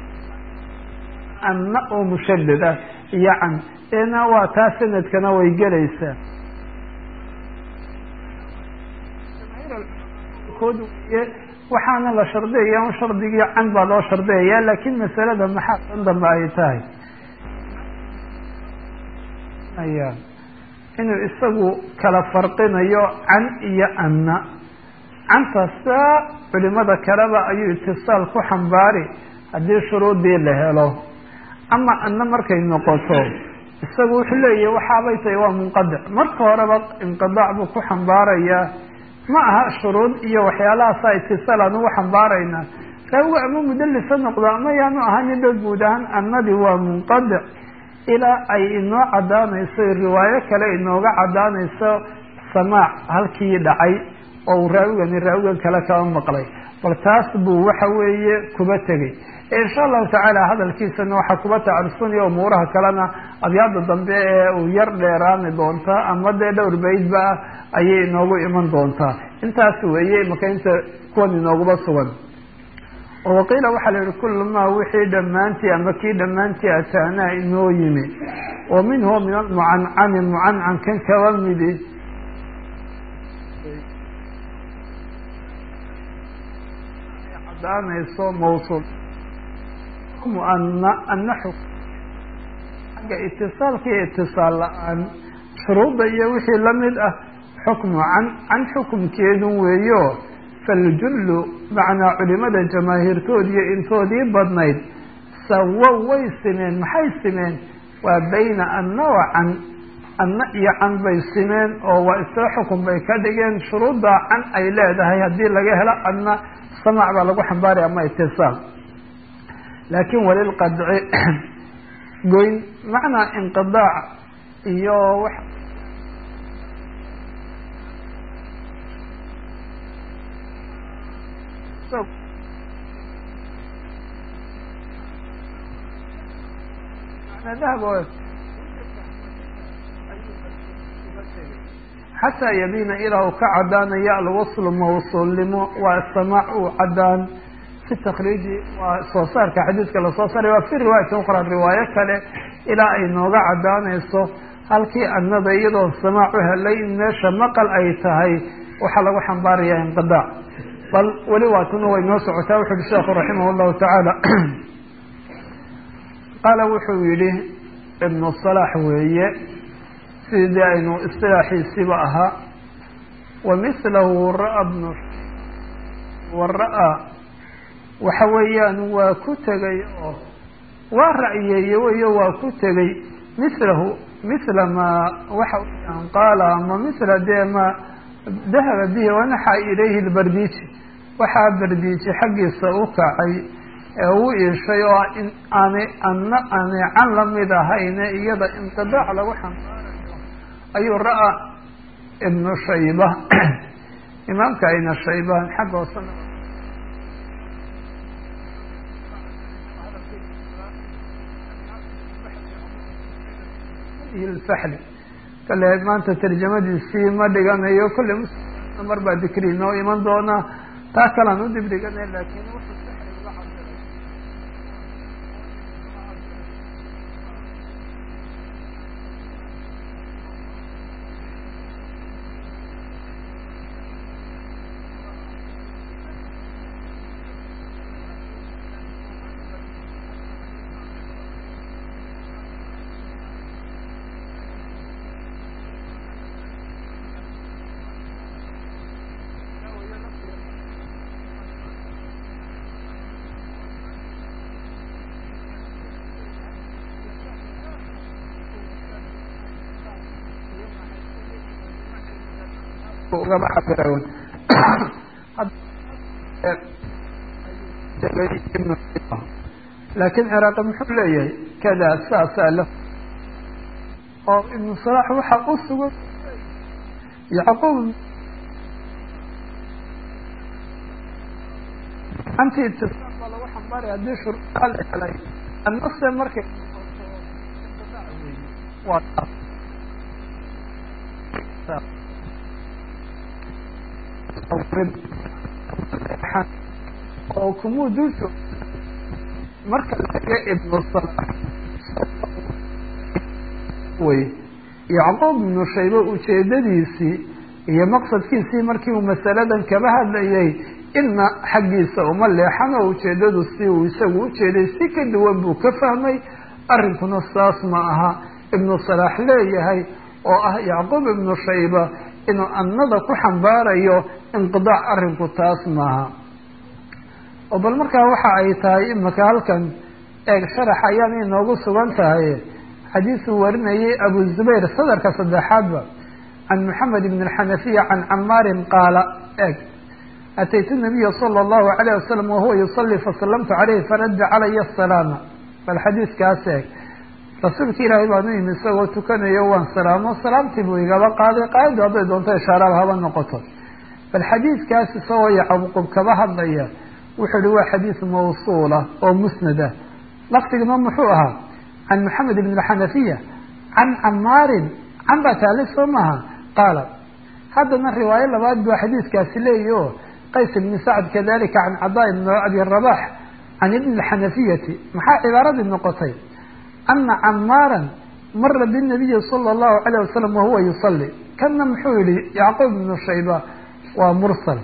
anna oo mushadad ah iyo can eena waa taa sanadkana way gelaysaa kood weye waxaana la shardiyaya un shardigii can baa loo shardiyaya laakin masalada maxaa san dambe ay tahay aya inuu isagu kala farqinayo can iyo anna cantasta culimada kaleba ayuu itisaal ku xambaari haddii shuruudii la helo ama anna markay noqoto isagu wuxuu leeyahy waxaabay tahay waa munqadic marka horeba inqidaac buu ku xambaarayaa ma aha shuruud iyo waxyaalahaasa itisaal aan ugu xambaaraynaa raawiga ama mudalisa noqdo ama yaanu ahaninba guud ahaan annadii waa munqadic ilaa ay inoo cadaanayso riwaayo kale inooga cadaanayso samaac halkii dhacay oo uu raawigani raawigan kale kaba maqlay bal taas buu waxa weeye kuba tegey insha allahu tacaala hadalkiisana waxaa kuba tacarusunaya umuuraha kalena abyaada dambe ee uu yar dheeraami doonta ama dee dhowr baydba ah ayay inoogu iman doontaa intaas weeye maka inta kuwan inooguba sugan oo waqiila waxaa la yihi kulu maa wixii dhammaantii ama kii dhammaantii ataanaa inoo yimi wa minhu min almucancani mucancankan kaba midi cadaanayso mawsuul ana ana xuk xagga itisaalka iyo itisaal la-aan shuruudda iyo wixii lamid ah xukmu can can xukumkeedun weeyo faljullu macnaa culimada jamaahiirtood iyo intoodii badnayd sawo way simeen maxay simeen waa bayna anna wa can anna iyo can bay simeen oo waa isla xukun bay ka dhigeen shuruuddaa can ay leedahay haddii laga helo anna samac baa lagu xambaaraya ama itisaal laakin walilqadci goyn macnaa inqidaac iyo wax xataa yabiina ilaa uu ka cadaanaya alwaslu mawsuulnimo waa samaac uu cadaan fi takriiji waa soo saarka xadiidka lasoo saaray waa fi riwaayatin ukhra riwaayo kale ilaa ay nooga caddaanayso halkii annada iyadoon samaac u helay in meesha maqal ay tahay waxaa lagu xambaarayaa inqidaac bal weli waatuna way noo socotaa wuxu uhi sheekhu raximah llahu tacaala qaala wuxuu yihi ibnu salaax weeye sidii aynu istilaaxiisiiba ahaa wa mithlahu ra-a bnu wa ra-a waxa weeyaan waa ku tegay oo waa ra'yeeye weyo waa ku tegay mithlahu mithla maa waxa weyaan qaala ama mithla dee ma dahaba bihi wanaxa ilayhi lbardiiji waxaa bardiiji xaggiisa u kacay ee u iishay oo in aanay ana aanay can lamid ahayne iyada inqidaac lagu xambaarayo ayuu ra-a ibnu shayba imaamka ayna shaybaan xagga hoosena ilfaxli kale maanta tarjamadiisii ma dhiganayo kolley muslim mar baa dikri inoo iman doona taa kalaan u dib dhiganay laakiin wuxuu saxriga cabiray ugaba cabirawn laakiin ciraaqi muxuu leeyahay kada saasaa la oo ibnu salaax waxa u sugan yacquub anti itisaaq baa lagu xambaaraya haddii shuruudaa la helay annase markay waa oo kumuu dulso marka laga ibnu salaax wey yacquub ibnu shaybe ujeedadiisii iyo maqsadkiisii markii uu masaladan kaba hadlayay ina xaggiisa uma leexan oo ujeedadu si uu isagu ujeeday si ka duwan buu ka fahmay arrinkuna saas ma aha ibnu salaax leeyahay oo ah yacquub ibnu shayba inuu annada ku xambaarayo inqidaac arrinku taas maaha oo bal markaa waxa ay tahay imaka halkan eeg sharax ayaan inoogu sugan tahay xadiisuu warinayay abu zubayr sadarka saddexaadba can moxamed ibn alxanafiya can camaarin qaala eeg ataytu nabiya sala allahu alayh wasalam wahuwa yusalii fasalamtu caleyhi faradda calaya asalaama bal xadiiskaas eeg rasuulka ilaahay baan u yimi isagoo tukanayo waan salaamo salaamtii buu igaba qaaday qaayaddu hadday doonto ishaaraaba haba noqoto bal xadiidkaas isagoo yacquub kaba hadlaya wuxuu ihi waa xadiis mawsuula oo musnad ah lafdigna muxuu ahaa can moxamed ibn alxanafiya can camaarin can baa taali soo maaha qaala haddana riwaayo labaad baa xadiiskaasi leeyahi o qays ibni sacd kadalika can cadaa ibn abi rabax can ibni alxanafiyati maxaa cibaaradii noqotay ana camaaran mara binabiyi sala allahu alayh wasalam wahuwa yusali kanna muxuu yihi yacquub ibnu shayba waa mursal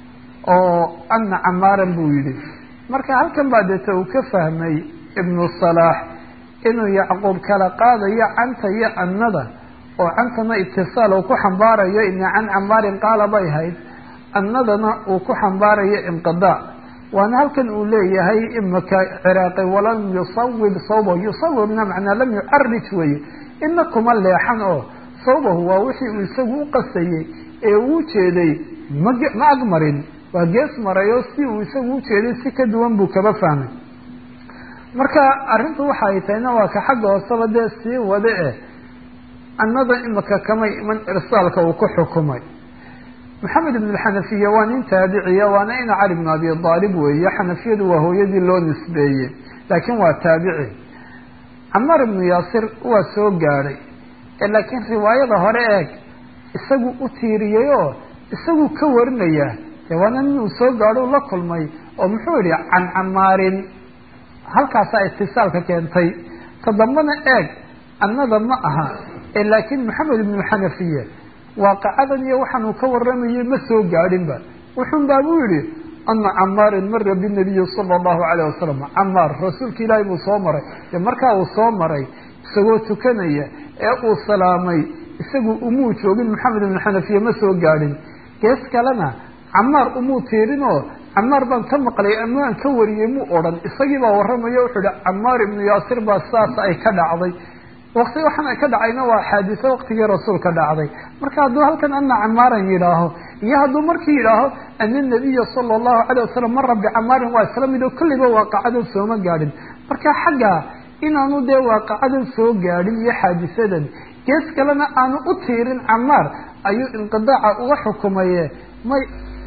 oo ana camaaran buu yihi marka halkan baa deeta uu ka fahmay ibnu salaax inuu yacquub kala qaadayo canta iyo annada oo cantana itisaal uu ku xambaarayo ina can camaarin qaala bay hayd annadana uu ku xambaarayo inqidaac waana halkan uu leeyahay imaka ciraaqi walam yusawib sawbahu yusawibna macnaa lam yucarij weye ina kuma leexan oo sawbahu waa wixii uu isagu u qasayey ee uu jeeday ma ma agmarin waa gees maray oo si uu isagu ujeeday si ka duwan buu kaba fahmay marka arrintu waxa ay tahayna waa ka xagga hooseba dee sii wade eh annada imaka kamay iman irsaalka uu ku xukumay maxamed ibn alxanafiya waa nin taabiciya waana ina cali bn abi aalib weeye xanafiyadu waa hooyadii loo nisbeeyey laakiin waa taabici camaar ibnu yaasir waa soo gaadhay laakiin riwaayada hore eeg isagu u tiiriyey oo isagu ka warinaya dee waana nin uu soo gaadho la kulmay oo muxuu yihi can camaarin halkaasaa itisaalka keentay todobana eeg annada ma aha ee laakiin maxamed ibnu xanafiye waaqacadan iyo waxaanuu ka waramayay ma soo gaadhinba wuxun baa buu yihi ana camaarin mara binabiyi sala allahu alayh wasalam camaar rasuulka ilaahay buu soo maray dee markaa uu soo maray isagoo tukanaya ee uu salaamay isagu umuu joogin maxamed ibnu xanafiye ma soo gaadhin gees kalena camaar umuu tiirinoo camaar baan ka maqlay ama aan ka wariyey muu odhan isagii baa warramayo wuxuu ihi camaar ibnu yaasir baa saas ay ka dhacday wakti waxaan ay ka dhacayna waa xaadiso waktigii rasuulka dhacday marka hadduu halkan ana camaaran yidhaaho iyo hadduu markii yidhaaho ana nabiya sala allahu calayh wasalam mara bicamaarin waa isla mid oo kulliba waaqacadan sooma gaadhin marka xagga inaanu dee waaqacadan soo gaadhin iyo xaadisadan gees kalena aanu u tiirin camaar ayuu inqidaaca uga xukumaye may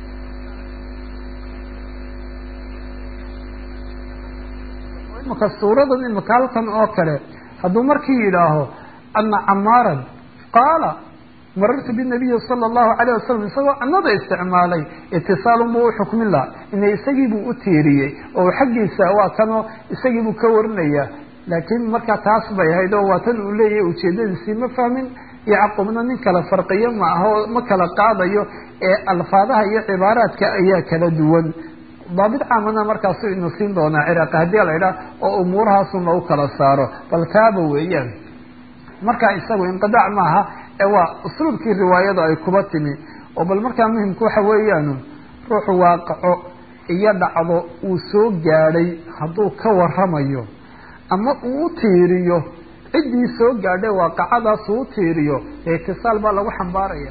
imaka suuradan imaka halkan oo kale hadduu markii yidhaaho ana camaaran qaala marartu binabiyi sala allahu alayh wasalam isagoo annada isticmaalay itisaalun buu u xukmin laha ina isagiibuu u tiiriyey oo xaggiisa waa kanoo isagiibuu ka warinaya laakiin marka taas bay ahayd oo waa tan uu leeyahay ujeedadiisii ma fahmin yacqubna nin kala farqiyo ma aha oo ma kala qaadayo ee alfaadaha iyo cibaaraadka ayaa kala duwan daabit caamana markaasu inu siin doonaa ciraaqi haddii la idhaah oo umuurahaasun lagu kala saaro bal taaba weeyaan marka isagu inqidaac maaha ee waa usluubkii riwaayada ay kuba timi oo bal markaa muhimku waxa weeyaanu ruuxu waaqaco iyo dhacdo uu soo gaadhay hadduu ka waramayo ama uu u tiiriyo ciddii soo gaadhay waaqacadaas uu u tiiriyo ee itisaal baa lagu xambaaraya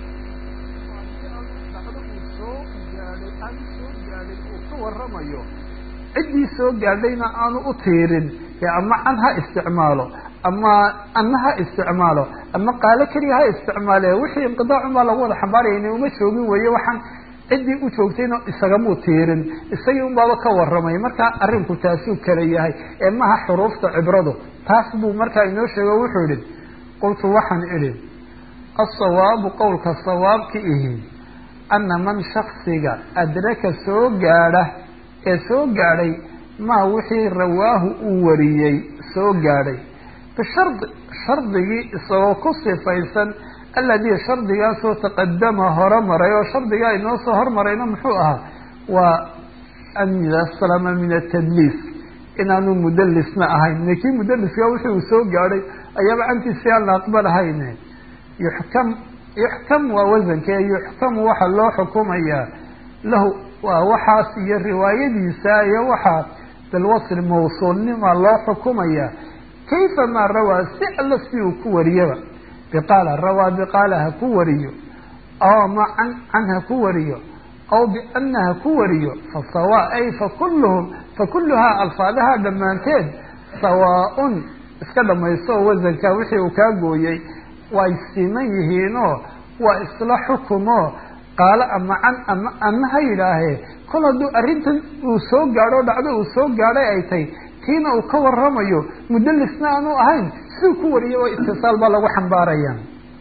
waramayo ciddii soo gaadhayna aanu u tiirin ee ama can ha isticmaalo ama ana ha isticmaalo ama qaalo keliya ha isticmaale wixii inqidaacun baa lagu wada xambaaraya ina uma joogin weeye waxaan ciddii u joogtayna isagamuu tiirin isagii unbaaba ka waramay marka arrinku taasuu kala yahay ee maha xuruufta cibradu taas buu markaa inoo sheego wuxuu idhi qultu waxaan idhi asawaabu qowlka sawaabka ihi ana man shaksiga adraka soo gaadha ee soo gaadhay maa wixii rawaahu uu wariyey soo gaadhay bishardi shardigii isagoo ku sifaysan alladii shardigaasoo taqadama hore maray oo shardigaa inoo soo hormarayna muxuu ahaa waa an yaslama min atadliis inaanu mudalisna ahayn lakii mudaliska wixii uu soo gaadhay ayaaba cantiisi aan la aqbalahayn yuxkam yuxkam waa wasanke yuxkamu waxa loo xukumayaa lahu waa waxaas iyo riwaayadiisa iyo waxaa bilwasli mawsuulnima loo xukumayaa kayfa maa rawaa si alla si uu ku wariyaba biqaala rawaa biqaala ha ku wariyo aw ma can can ha ku wariyo aw biana ha ku wariyo fasawa ay fakulluhum fakulluhaa alfaadaha dhammaanteed sawaaun iska dhamaysto oo wasanka wixii uu kaa gooyey way siman yihiinoo waa isla xukumo qaalo ama can ama ana ha yidhaahee kol hadduu arrintan uu soo gaadho o dhacdo uu soo gaadhay ay tahay tiina uu ka waramayo mudalisna aanu ahayn siduu ku wariyay oo itisaal baa lagu xambaaraya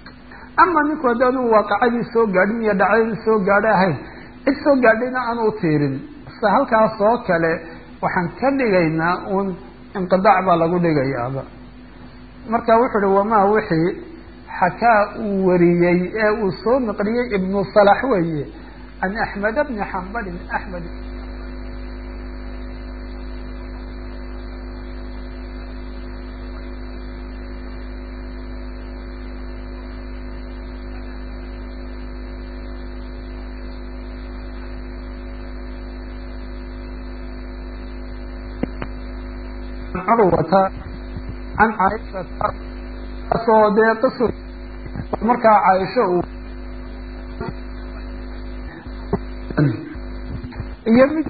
ama ninku haddaanu waaqacadii soo gaadhin iyo dhacdadii soo gaadhay ahayn cid soo gaadhayna aanu u tiirin se halkaas oo kale waxaan ka dhigaynaa uun inqidaac baa lagu dhigayaaba marka wuxuu uhi wamaa wixii xakaa uu wariyey ee uu soo naqliyey ibnu salax weeye can axmed bni xambalin axmed curwata can caaishata soo dee qisu markaa caaisho uu iyo mid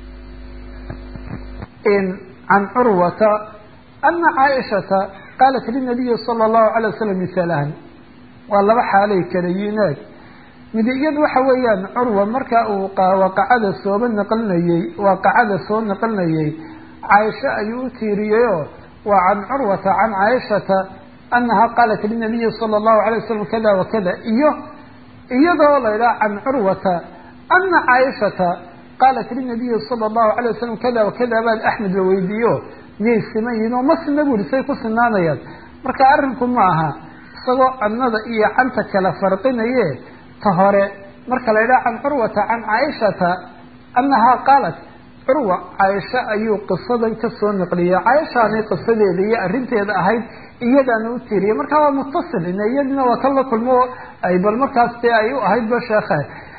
can curwata ana caaishata qaalat linabiyi sala allahu alay wasalam misalahan waa laba xaalay kala yineed mid iyadu waxa weeyaan curwa marka uu waaqacada sooba naqlinayey waaqacada soo naqlinayey caaisho ayuu u tiiriyeyoo waa can curwata can caaishata anaha qaalat linabiyi sala allahu alay wasalam kada wakada iyo iyadoo la idhaha can curwata ana caaishata qaalat linabiyi sala allahu calay wasalam kada wakada baad axmed la weydiiyo miyay siman yihiin oo ma sina buri say ku sinaanayaan marka arrinku ma aha isagoo annada iyo canta kala farqinaye ta hore marka la yidhaha can curwata can caaishata annahaa qaalat curwa caaisha ayuu qisadan kasoo naqliyay caaishaanay qisadeeda iyo arrinteeda ahayd iyadaana u tiiriyay marka waa mutasil ina iyadina waa kan la kulmo ay bal markaas dee ay u ahayd ba sheekhe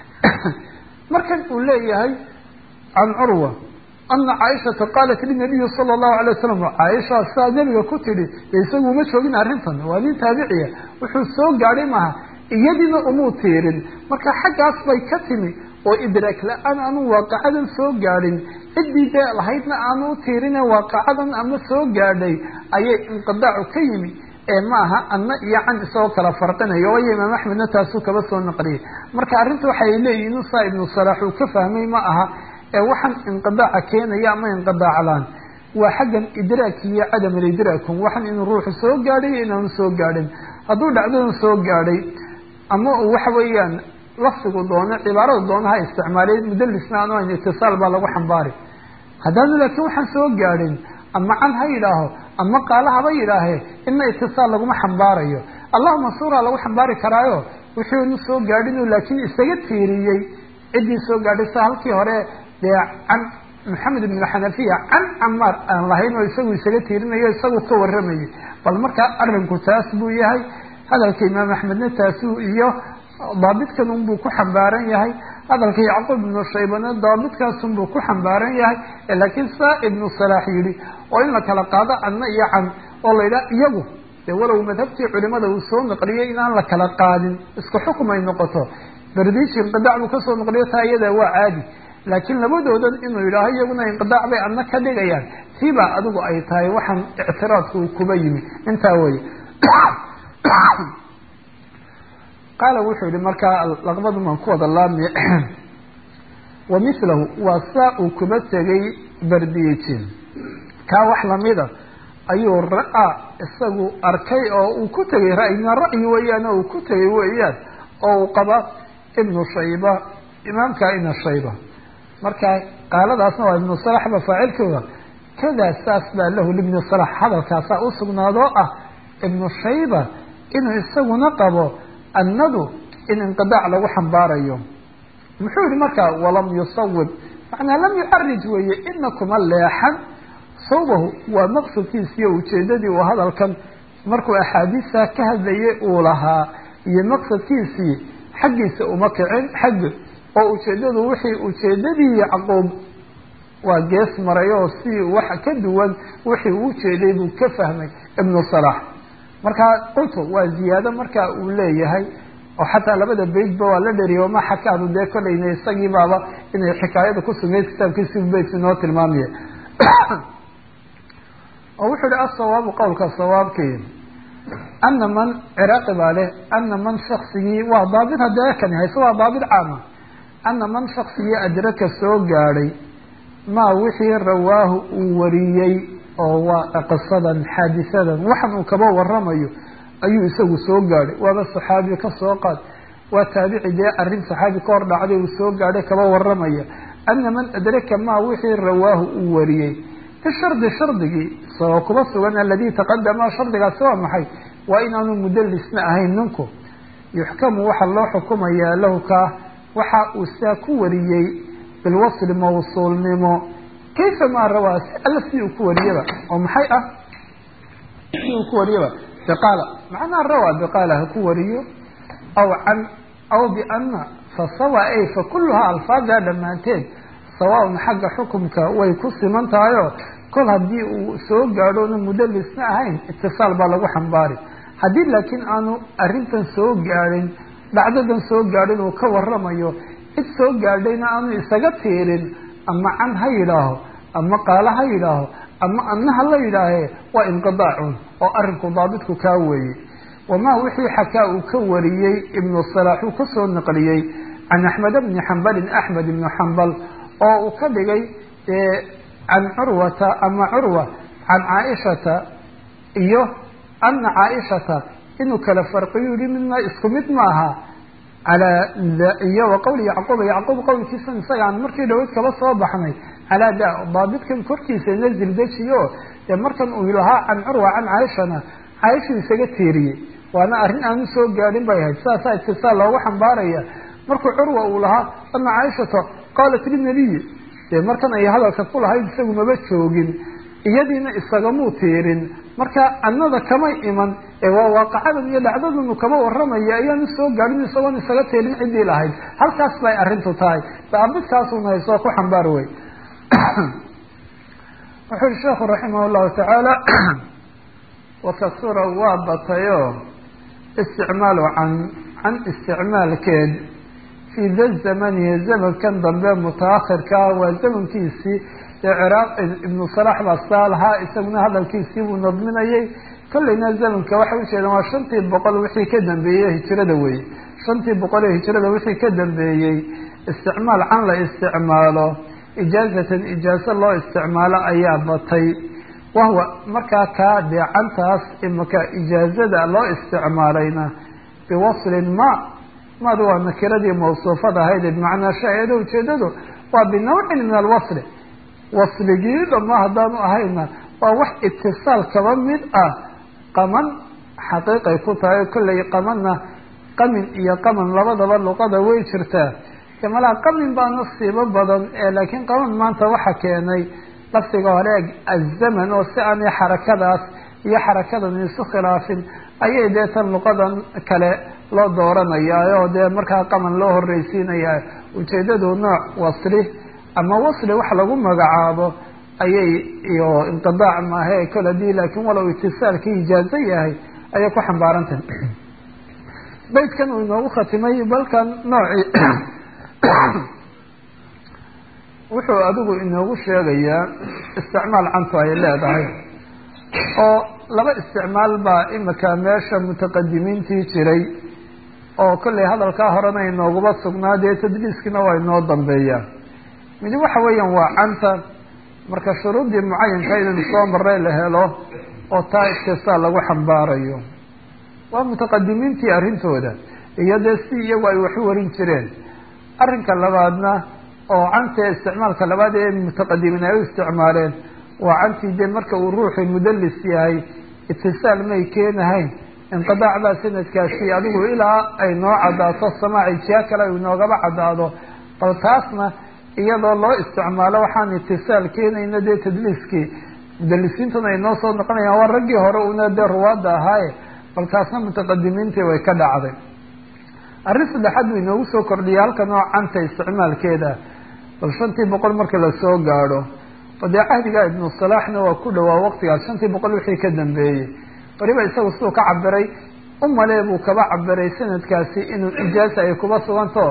markan uu leeyahay can curwa ana caaishata qaalat linabiyi sala allahu alay wasalam caaisha sidaa nebiga ku tidhi isagu uma joogin arrintan waa nin taabiciya wuxuu soo gaadhay maaha iyadiina umuu tiirin marka xaggaas bay ka timi oo idraak la-aan aanu waaqacadan soo gaadhin ciddii dee lahaydna aanu u tiirine waaqacadan ama soo gaadhay ayay inqidaacu ka yimi ee maaha anna iyo can isagoo kala farqinayo waayo imaam axmedna taasuu kaba soo naqliyay marka arrinta waxay leeyihin usaa ibnu salaax uu ka fahmay ma aha ee waxaan inqidaaca keenaya ama inqidaaclaan waa xaggan idraaki iyo cadam alidraakum waxan inuu ruuxu soo gaadhay iyo inaanu soo gaadhin hadduu dhacdadan soo gaadhay ama uu waxa weeyaan lafdigu doono cibaaradu doono ha isticmaalay mudalisna aanu ayn itisaal baa lagu xambaari haddaanu laakiin waxaan soo gaadhin ama can ha yidhaaho ama qaala haba yidhaahe ina itisaal laguma xambaarayo allahuma suuraa lagu xambaari karaayo wuxuunu soo gaadhinuu laakiin isaga tiiriyey ciddii soo gaadhay sa halkii hore dee can maxamed ibn xanafiya can camaar aan lahayn oo isagu isaga tiirinayo isagu ka waramayay bal markaa arrinku taas buu yahay hadalka imaam axmedna taasuu iyo daabitkan unbuu ku xambaaran yahay hadalka yacquub ibnu shaybana daabitkaas-unbuu ku xambaaran yahay laakiin saa ibnu salaax yidhi oo in la kala qaado anna iyo can oo la yidhaha iyagu dee walow madhabtii culimada uu soo naqliyay inaan la kala qaadin isku xukum ay noqoto berdiji inqidaac buu kasoo naqliyo taa iyada waa caadi laakiin labadoodan inuu yidhaaho iyaguna inqidaac bay adna ka dhigayaan tiibaa adigu ay tahay waxaan ictiraadku uu kuba yimi intaa weye qaala wuxuu yihi markaa laqbadun aan ku wada laami wa milahu waa saa uu kuba tegay berdijin kaa wax lamida ayuu ra-a isagu arkay oo uu ku tegay ra'yina ra'yi weeyaan oo uu ku tegay weeyaan oo uu qaba ibnu shayba imaamka ibna shayba marka qaaladaasna waa ibnu salax ba faacilkooda kadaa saas baa lahu libni salax hadalkaasaa usugnaadoo ah ibnu shayba inuu isaguna qabo annadu in inqidaac lagu xambaarayo muxuu yihi markaa walam yusawib macnaa lam yucarij weeye ina kuma leexan sawbahu waa maqsadkiisiiyo ujeedadii uu hadalkan markuu axaadiista ka hadlayay uu lahaa iyo maqsadkiisii xaggiisa uma kicin xaggi oo ujeedadu wixii ujeedadii yacquub waa gees maray oo si wax ka duwan wixii uu ujeeday buu ka fahmay ibnu salax markaa qultu waa ziyaado marka uu leeyahay oo xataa labada beytba waa la dheriya ma xakaadu dee kolayna isagii baaba inay xikaayada ku sugnayd kitaabkiisi beyt inoo tilmaamaya oo wuxuu yihi asawaabu qowlka sawaabkii ana man ciraaqi baa leh ana man shaksigii waa daabit haddee kani hayse waa daabit caama ana man shaksigii adraka soo gaadhay maa wixii rawaahu uu wariyey oo waa qisadan xaadisadan waxan uu kaba waramayo ayuu isagu soo gaadhay waaba saxaabi ka soo qaad waa taabici dee arrin saxaabi ka hor dhacday uu soo gaadhay kaba waramaya ana man adraka maa wixii rawaahu uu wariyey bishardi shardigii isagoo kuba sugan aladii taqadama shardigaasi waa maxay waa inaanu mudalisna ahayn ninku yuxkamu waxaa loo xukumayaa lahu kaa waxa uu sidaa ku wariyey bilwasli mawsuulnimo kayfa maa rawaa si alla si uu ku wariyaba oo maxay ah si uu ku wariyaba biqaala macnaa rawaa biqaala ha ku wariyo aw can aw biana fasawa ay fa kulluhaa alfaaddaa dhammaanteed sawaaun xagga xukumka way ku siman tahayoo kol haddii uu soo gaadhoona mudalisna ahayn itisaal baa lagu xambaari haddii laakiin aanu arrintan soo gaadhin dhacdadan soo gaadhin uu ka waramayo cid soo gaadhayna aanu isaga tiirin ama can ha yidhaaho ama qaala ha yidhaaho ama anna ha la yidhaahe waa inqidaacun oo arrinku daabitku kaa weeye wamaa wixii xakaa uu ka wariyey ibnu salaax uu kasoo naqliyey can axmed bni xambalin axmed ibnu xambal oo uu ka dhigay can curwata ama curwa can caaishata iyo ana caaishata inuu kala farqiyu yihi midna isku mid maaha calaa iyo wa qowli yacquuba yacquub qowlkiisan isagaan markii dhaweyd kaba soo baxnay calaa da daabidkan korkiisa nazil dejiyo dee markan uu lahaa can curwa can caaishana caaishuu isaga tiiriyey waana arrin aanu soo gaadhin bay ahayd sidaasaa itisaal loogu xambaaraya markuu curwa uu lahaa ana caaishata qaalat linabiyi dee markan ay hadalka ku lahayd isagu maba joogin iyadiina isagamuu tiirin marka annada kamay iman ee waa waaqacadan iyo dhacdadanu kama waramaya ayaanu soo gaadhin isagoon isaga tiirin ciddii lahayd halkaas bay arrintu tahay daabidkaasuna haysoo ku xambaar wey wuxuu yihi sheekhu raximah llahu tacaala wakasura waa batayo isticmaalu can can isticmaalkeed fii da zamanihi zamankan dambe mutaakhirkaa waa zamankiisii ee ciraaq ibnu salax baa saa lahaa isaguna hadalkiisii buu nadminayay kolleyna zamanka waxay ujeedaan waa shantii boqol wixii ka dambeeyey hijrada weye shantii boqol ee hijrada wixii ka dambeeyey isticmaal can la isticmaalo ijaazatan ijaazo loo isticmaalo ayaa batay wahwa markaa kaa dee cantaas imaka ijaazada loo isticmaalayna biwaslin ma maadu waa nakiradii mawsuufada ahayd bimacnaa shaa-ida ujeedadu waa binawcin min alwasli wasligii dhama haddaanu ahayna waa wax itisaal kaba mid ah qaman xaqiiqay ku tahay kollay qamanna qamin iyo qaman labadaba luqada way jirtaa malaa qamin baa nasiibo badan ee laakiin qaman maanta waxa keenay lafdiga hore azaman oo si aanay xarakadaas iyo xarakadan isu khilaafin ayay dee tan luqadan kale loo dooranaya oo dee markaa qaman loo horreysiinaya ujeedadu nooc wasli ama wasli wax lagu magacaabo ayay iyo inqidaac maahe kol hadii laakiin walow itisaalkii ijaazo yahay ayay ku xambaarantahay baydkan uu inoogu khatimay balkan noocii wuxuu adigu inoogu sheegayaa isticmaal cantu ay leedahay oo laba isticmaal baa imika meesha mutaqadimiintii jiray oo kollay hadalkaa horena inooguba sugnaa dee tadliiskiina waa inoo dambeeyaa midi waxa weeyaan waa canta marka shuruuddii mucayanka inaynu soo maray la helo oo taa istisaal lagu xambaarayo waa mutaqadimiintii arrintooda iyo dee si iyagu ay waxu warin jireen arrinka labaadna oo canta isticmaalka labaad ee mutaqadimiin ay u isticmaaleen waa cantii dee marka uu ruuxu mudalis yahay itisaal may keenahayn inqidaac baa sanadkaasi adigu ilaa ay noo caddaato samaaci jiha kale ay noogaba caddaado bal taasna iyadoo loo isticmaalo waxaan itisaal keenayna dee tadliiskii mudalisiintuna ay noo soo noqonayaan waa raggii hore una dee ruwaadda ahaaye bal taasna mutaqadimiintii way ka dhacday arrin saddexaad buu inoogu soo kordhiyay halkan oo canta isticmaalkeeda bal shantii boqol marka lasoo gaadho oo dee cahdiga ibnu salaaxna waa ku dhawaa waqtigaas shantii boqol wixii ka dambeeyey waliba isagu siduu ka cabiray umalee buu kaba cabiray sanadkaasi inuu ijaaza ay kuba suganto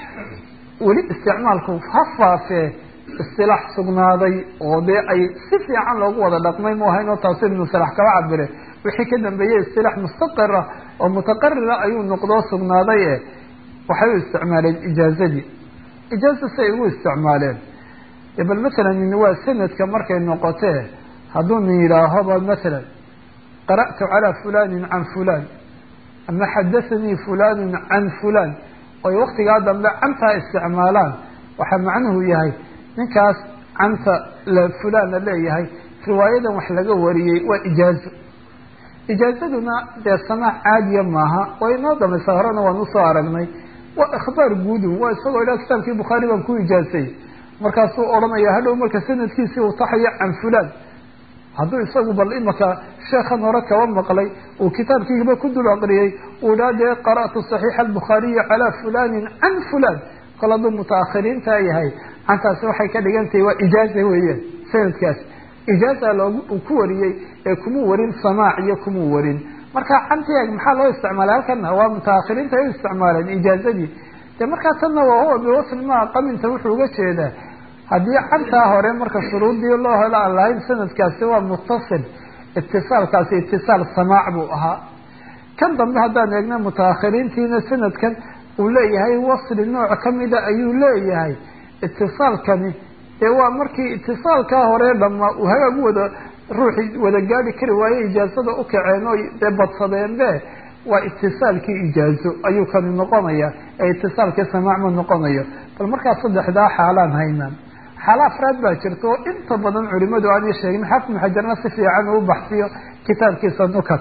weli isticmaalku ha faafee istilaax sugnaaday oo dee ay si fiican loogu wada dhaqmay mu ahayn oo taasu ibnu salax kaba cabire wixii ka dambeeyey istilaax mustaqira oo mutaqarira ayuu noqdoo sugnaaday e waxay u isticmaaleen ijaazadii ijaaza si ay ugu isticmaaleen bal matalan waa sanadka markay noqotee hadduu nin yidhaahoba matalan qara'tu calaa fulanin can fulan ama xadathanii fulanun can fulan oy waktigaa dambe cantaa isticmaalaan waxaa macnuhu yahay ninkaas canta fulan la leeyahay riwaayadan wax laga wariyey waa ijaazo ijaazaduna dee samaac caadiya maaha way inoo dambaysa horena waan usoo aragnay waa ikhbaar guudun waa isagoo idhaa kitaabkii bukhaari baan ku ijaazay markaasuu odhanaya hadhow marka sanadkiisii uu taxayo can fulan hadduu isagu bal imaka sheekhan hore kaba maqlay uu kitaabkiiba ku dul aqriyey uu dhaa dee qara'tu saxiixa albukhaariyi calaa fulanin can fulan kol hadduu mutaakhiriintaa yahay cantaasi waxay ka dhigan tahay waa ijaaza weeyaan sanadkaas ijaaza loogu ku wariyey ee kumuu warin samaac iyo kumuu warin marka cantiag maxaa loo isticmaalay halkana waa mutaakhiriinta ay u isticmaaleen ijaazadii de markaa tanna waa huwa biwasl maa qaminta wuxuu uga jeedaa haddii cantaa hore marka shuruudii loo helo aan lahayn sanadkaasi waa muttasil itisaalkaasi itisaal samaac buu ahaa kan dambe haddaan eegna mutaakhiriintiina sanadkan uu leeyahay wasli nooc kamida ayuu leeyahay itisaalkani dee waa markii itisaalkaa hore dhama uu hagaag wada ruuxii wada gaadi kari waaye ijaazada u kaceen oo dee badsadeen be waa itisaalkii ijaazo ayuu kani noqonaya ee itisaalkii samaac ma noqonayo bal markaa saddexdaa xaalaan haynaa xaalo afraad baa jirta oo inta badan culimadu aanay sheegin xafid xajarna si fiican uu baxsiyo kitaabkiisa nukat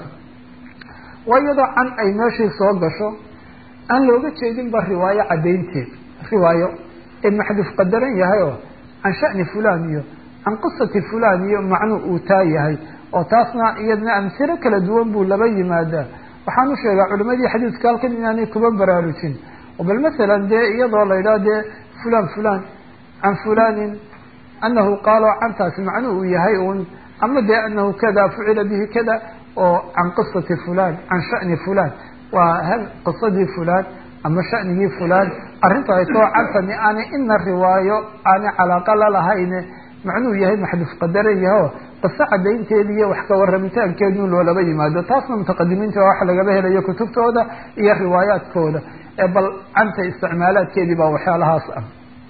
waa iyadoo can ay meeshii soo gasho aan looga jeedinba riwaayo caddaynteed riwaayo ee maxduuf qadaran yahay oo can shani fulan iyo can qisati fulan iyo macnuu uu taa yahay oo taasna iyadna amsiro kala duwan buu laba yimaadaa waxaan u sheegaa culimadii xadiiska halkan inaanay kuba baraarujin oo bal masalan dee iyadoo la yidhaha dee fulan fulan can fulanin anahu qaalo cantaasi macnuu uu yahay un ama dee anahu kada fucila bihi kada oo can qisati fulan can shani fulan waa hal qisadii fulan ama shanigii fulan arrinta ay too cantani aanay ina riwaayo aanay calaaqa lalahayne macnuu yahay maxduuf qadaran yaho qiso cadaynteeda iyo wax ka warramitaankeedun loolaba yimaado taasna mutaqadimiinta wax lagaba helayo kutubtooda iyo riwaayaadkooda ee bal canta isticmaalaadkeedii baa waxyaalahaas ah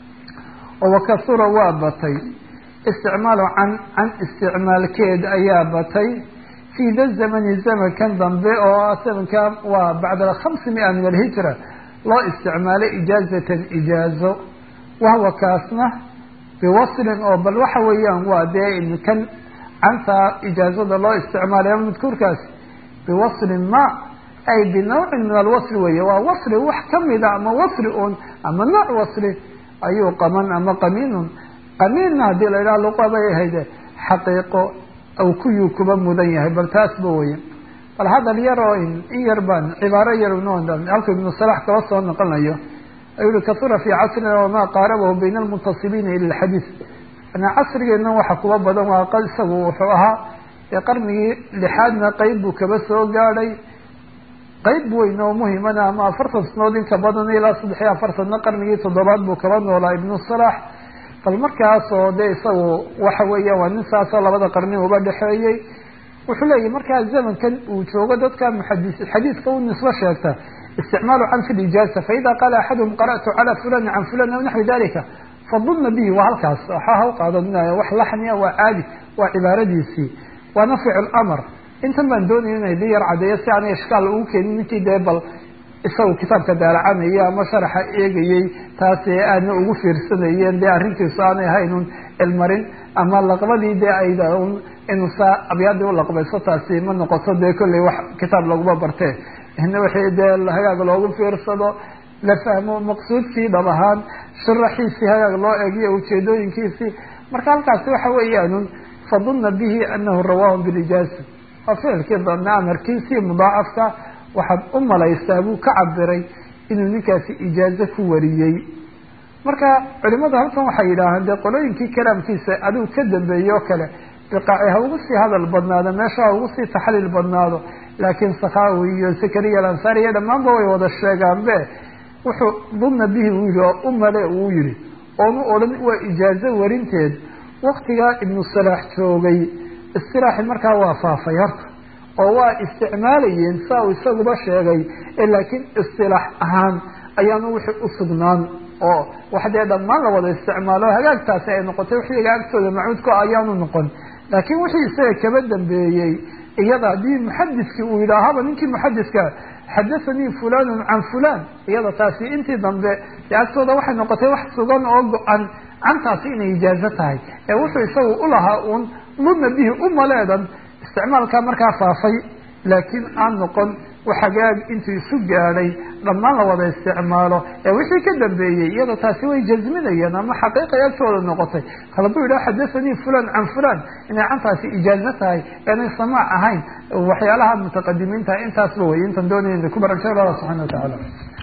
oo wakasura waa batay isticmaalu can can isticmaalkeed ayaa batay fi da zamani zamankan dambe oo zamanka waa bacda khamsi mia min alhijra loo isticmaalay ijaazatan ijaazo wahwa kaasna biwaslin oo bal waxa weeyaan waa dee kan canta ijaazada loo isticmaalay ama madkuurkaas biwaslin ma ay binawcin min alwasli weeye waa wasli wax kamida ama wasli un ama nooc wasli ayuu qaman ama qamiinun qamiinna haddii la yidhaha luqabay ahayde xaqiiqo aw kuyuu kuba mudan yahay bal taasba weye bal hadal yar oo in yar baan cibaaro yar halku ibnu salax kaba soo noqonayo ayuu yihi kasura fi casrina wamaa qaarabahu bayna almuntasibiina ila lxadiid ana casrigeena waxa kuba badan waa isagu wuxuu ahaa ee qarnigii lixaadna qeyb buu kaba soo gaadhay qeyb weyn oo muhimana ama afartan sanood in ka badan ilaa saddex iyo afartanna qarnigii toddobaad buu kaba noolaa ibnu salax bal markaas oo de isagu waxa weeya waa nin saasoo labada qarni uba dhexeeyey wuxuu leeyahy markaa zamankan uu joogo dadka muxadis xadiiska u nisbo sheegta isticmaalu can fi lijaaza faida qaala axaduhum qara'tu cala fulani can fulan aw naxwi dalika fadunna bihi waa halkaas waxaa ha u qaadanaya wax laxniya waa caadi waa cibaaradiisii waana ficil amar intan baan doonaya inay di yar cadeeyo si aanay ishkaal ugu keenin ninkii dee bal isagu kitaabka daalacanayay ama sharaxa eegayey taas ee aadna ugu fiirsanayeen dee arrintiisu aanay ahaynun cilmarin ama laqbadii dee ay inuu saa abyaadii ulaqbayso taasi ma noqoto dee kolley wax kitaab laguma barte ina wixii dee hagaag loogu fiirsado la fahmo maqsuudkii dhab ahaan sharaxiisii hagaag loo eegiyo ujeedooyinkiisii marka halkaasi waxa weeyaanun fadunna bihi anahu rawaahu bilijaaza waa ficilkii danna amarkiisii mudaacafka waxaad u malaysaa buu ka cabiray inuu ninkaasi ijaazo ku wariyey marka culimadu halkan waxay yidhaahaan dee qolooyinkii kalaamkiisa adigu ka dambeeye oo kale biqaaci ha ugu sii hadal badnaado meesha ha ugu sii taxliil badnaado laakiin sakhawi iyo zakariya alansari iyo dhammaanba way wada sheegaanbe wuxuu dunna bihi uu yihi oo u male uu yihi oonu odhan waa ijaazo warinteed waktigaa ibnu salaax joogay istilaaxi markaa waa faafay horta oo waa isticmaalayeen saa uu isaguba sheegay laakiin istilaax ahaan ayaanu wixii usugnaan oo wax dee dhammaan la wada isticmaalo hagaagtaasi ay noqotay wixii iga agtooda macuudku ayaanu noqon laakiin wixii isaga kaba dambeeyey iyada haddii muxadiskii uu yidhaahaba ninkii muxadiska xadathanii fulanun can fulan iyada taasi intii dambe dee agtooda waxay noqotay wax sugan oo go-an cantaasi inay ijaazo tahay ee wuxuu isagu ulahaa uun ludna bihi umaleedan isticmaalkaa markaa faafay laakiin aan noqon waxagaag intuu isu gaadhay dhammaan la wada isticmaalo ee wixii ka dambeeyey iyada taasi way jazminayeen ama xaqiiqay agtooda noqotay kala buu yidhaha xadathanii fulan can fulan inay cantaasi ijaazo tahay eenay samaac ahayn waxyaalaha mutaqadimiinta intaasba wey intan doonaya ku barakay allah subxana wa tacaala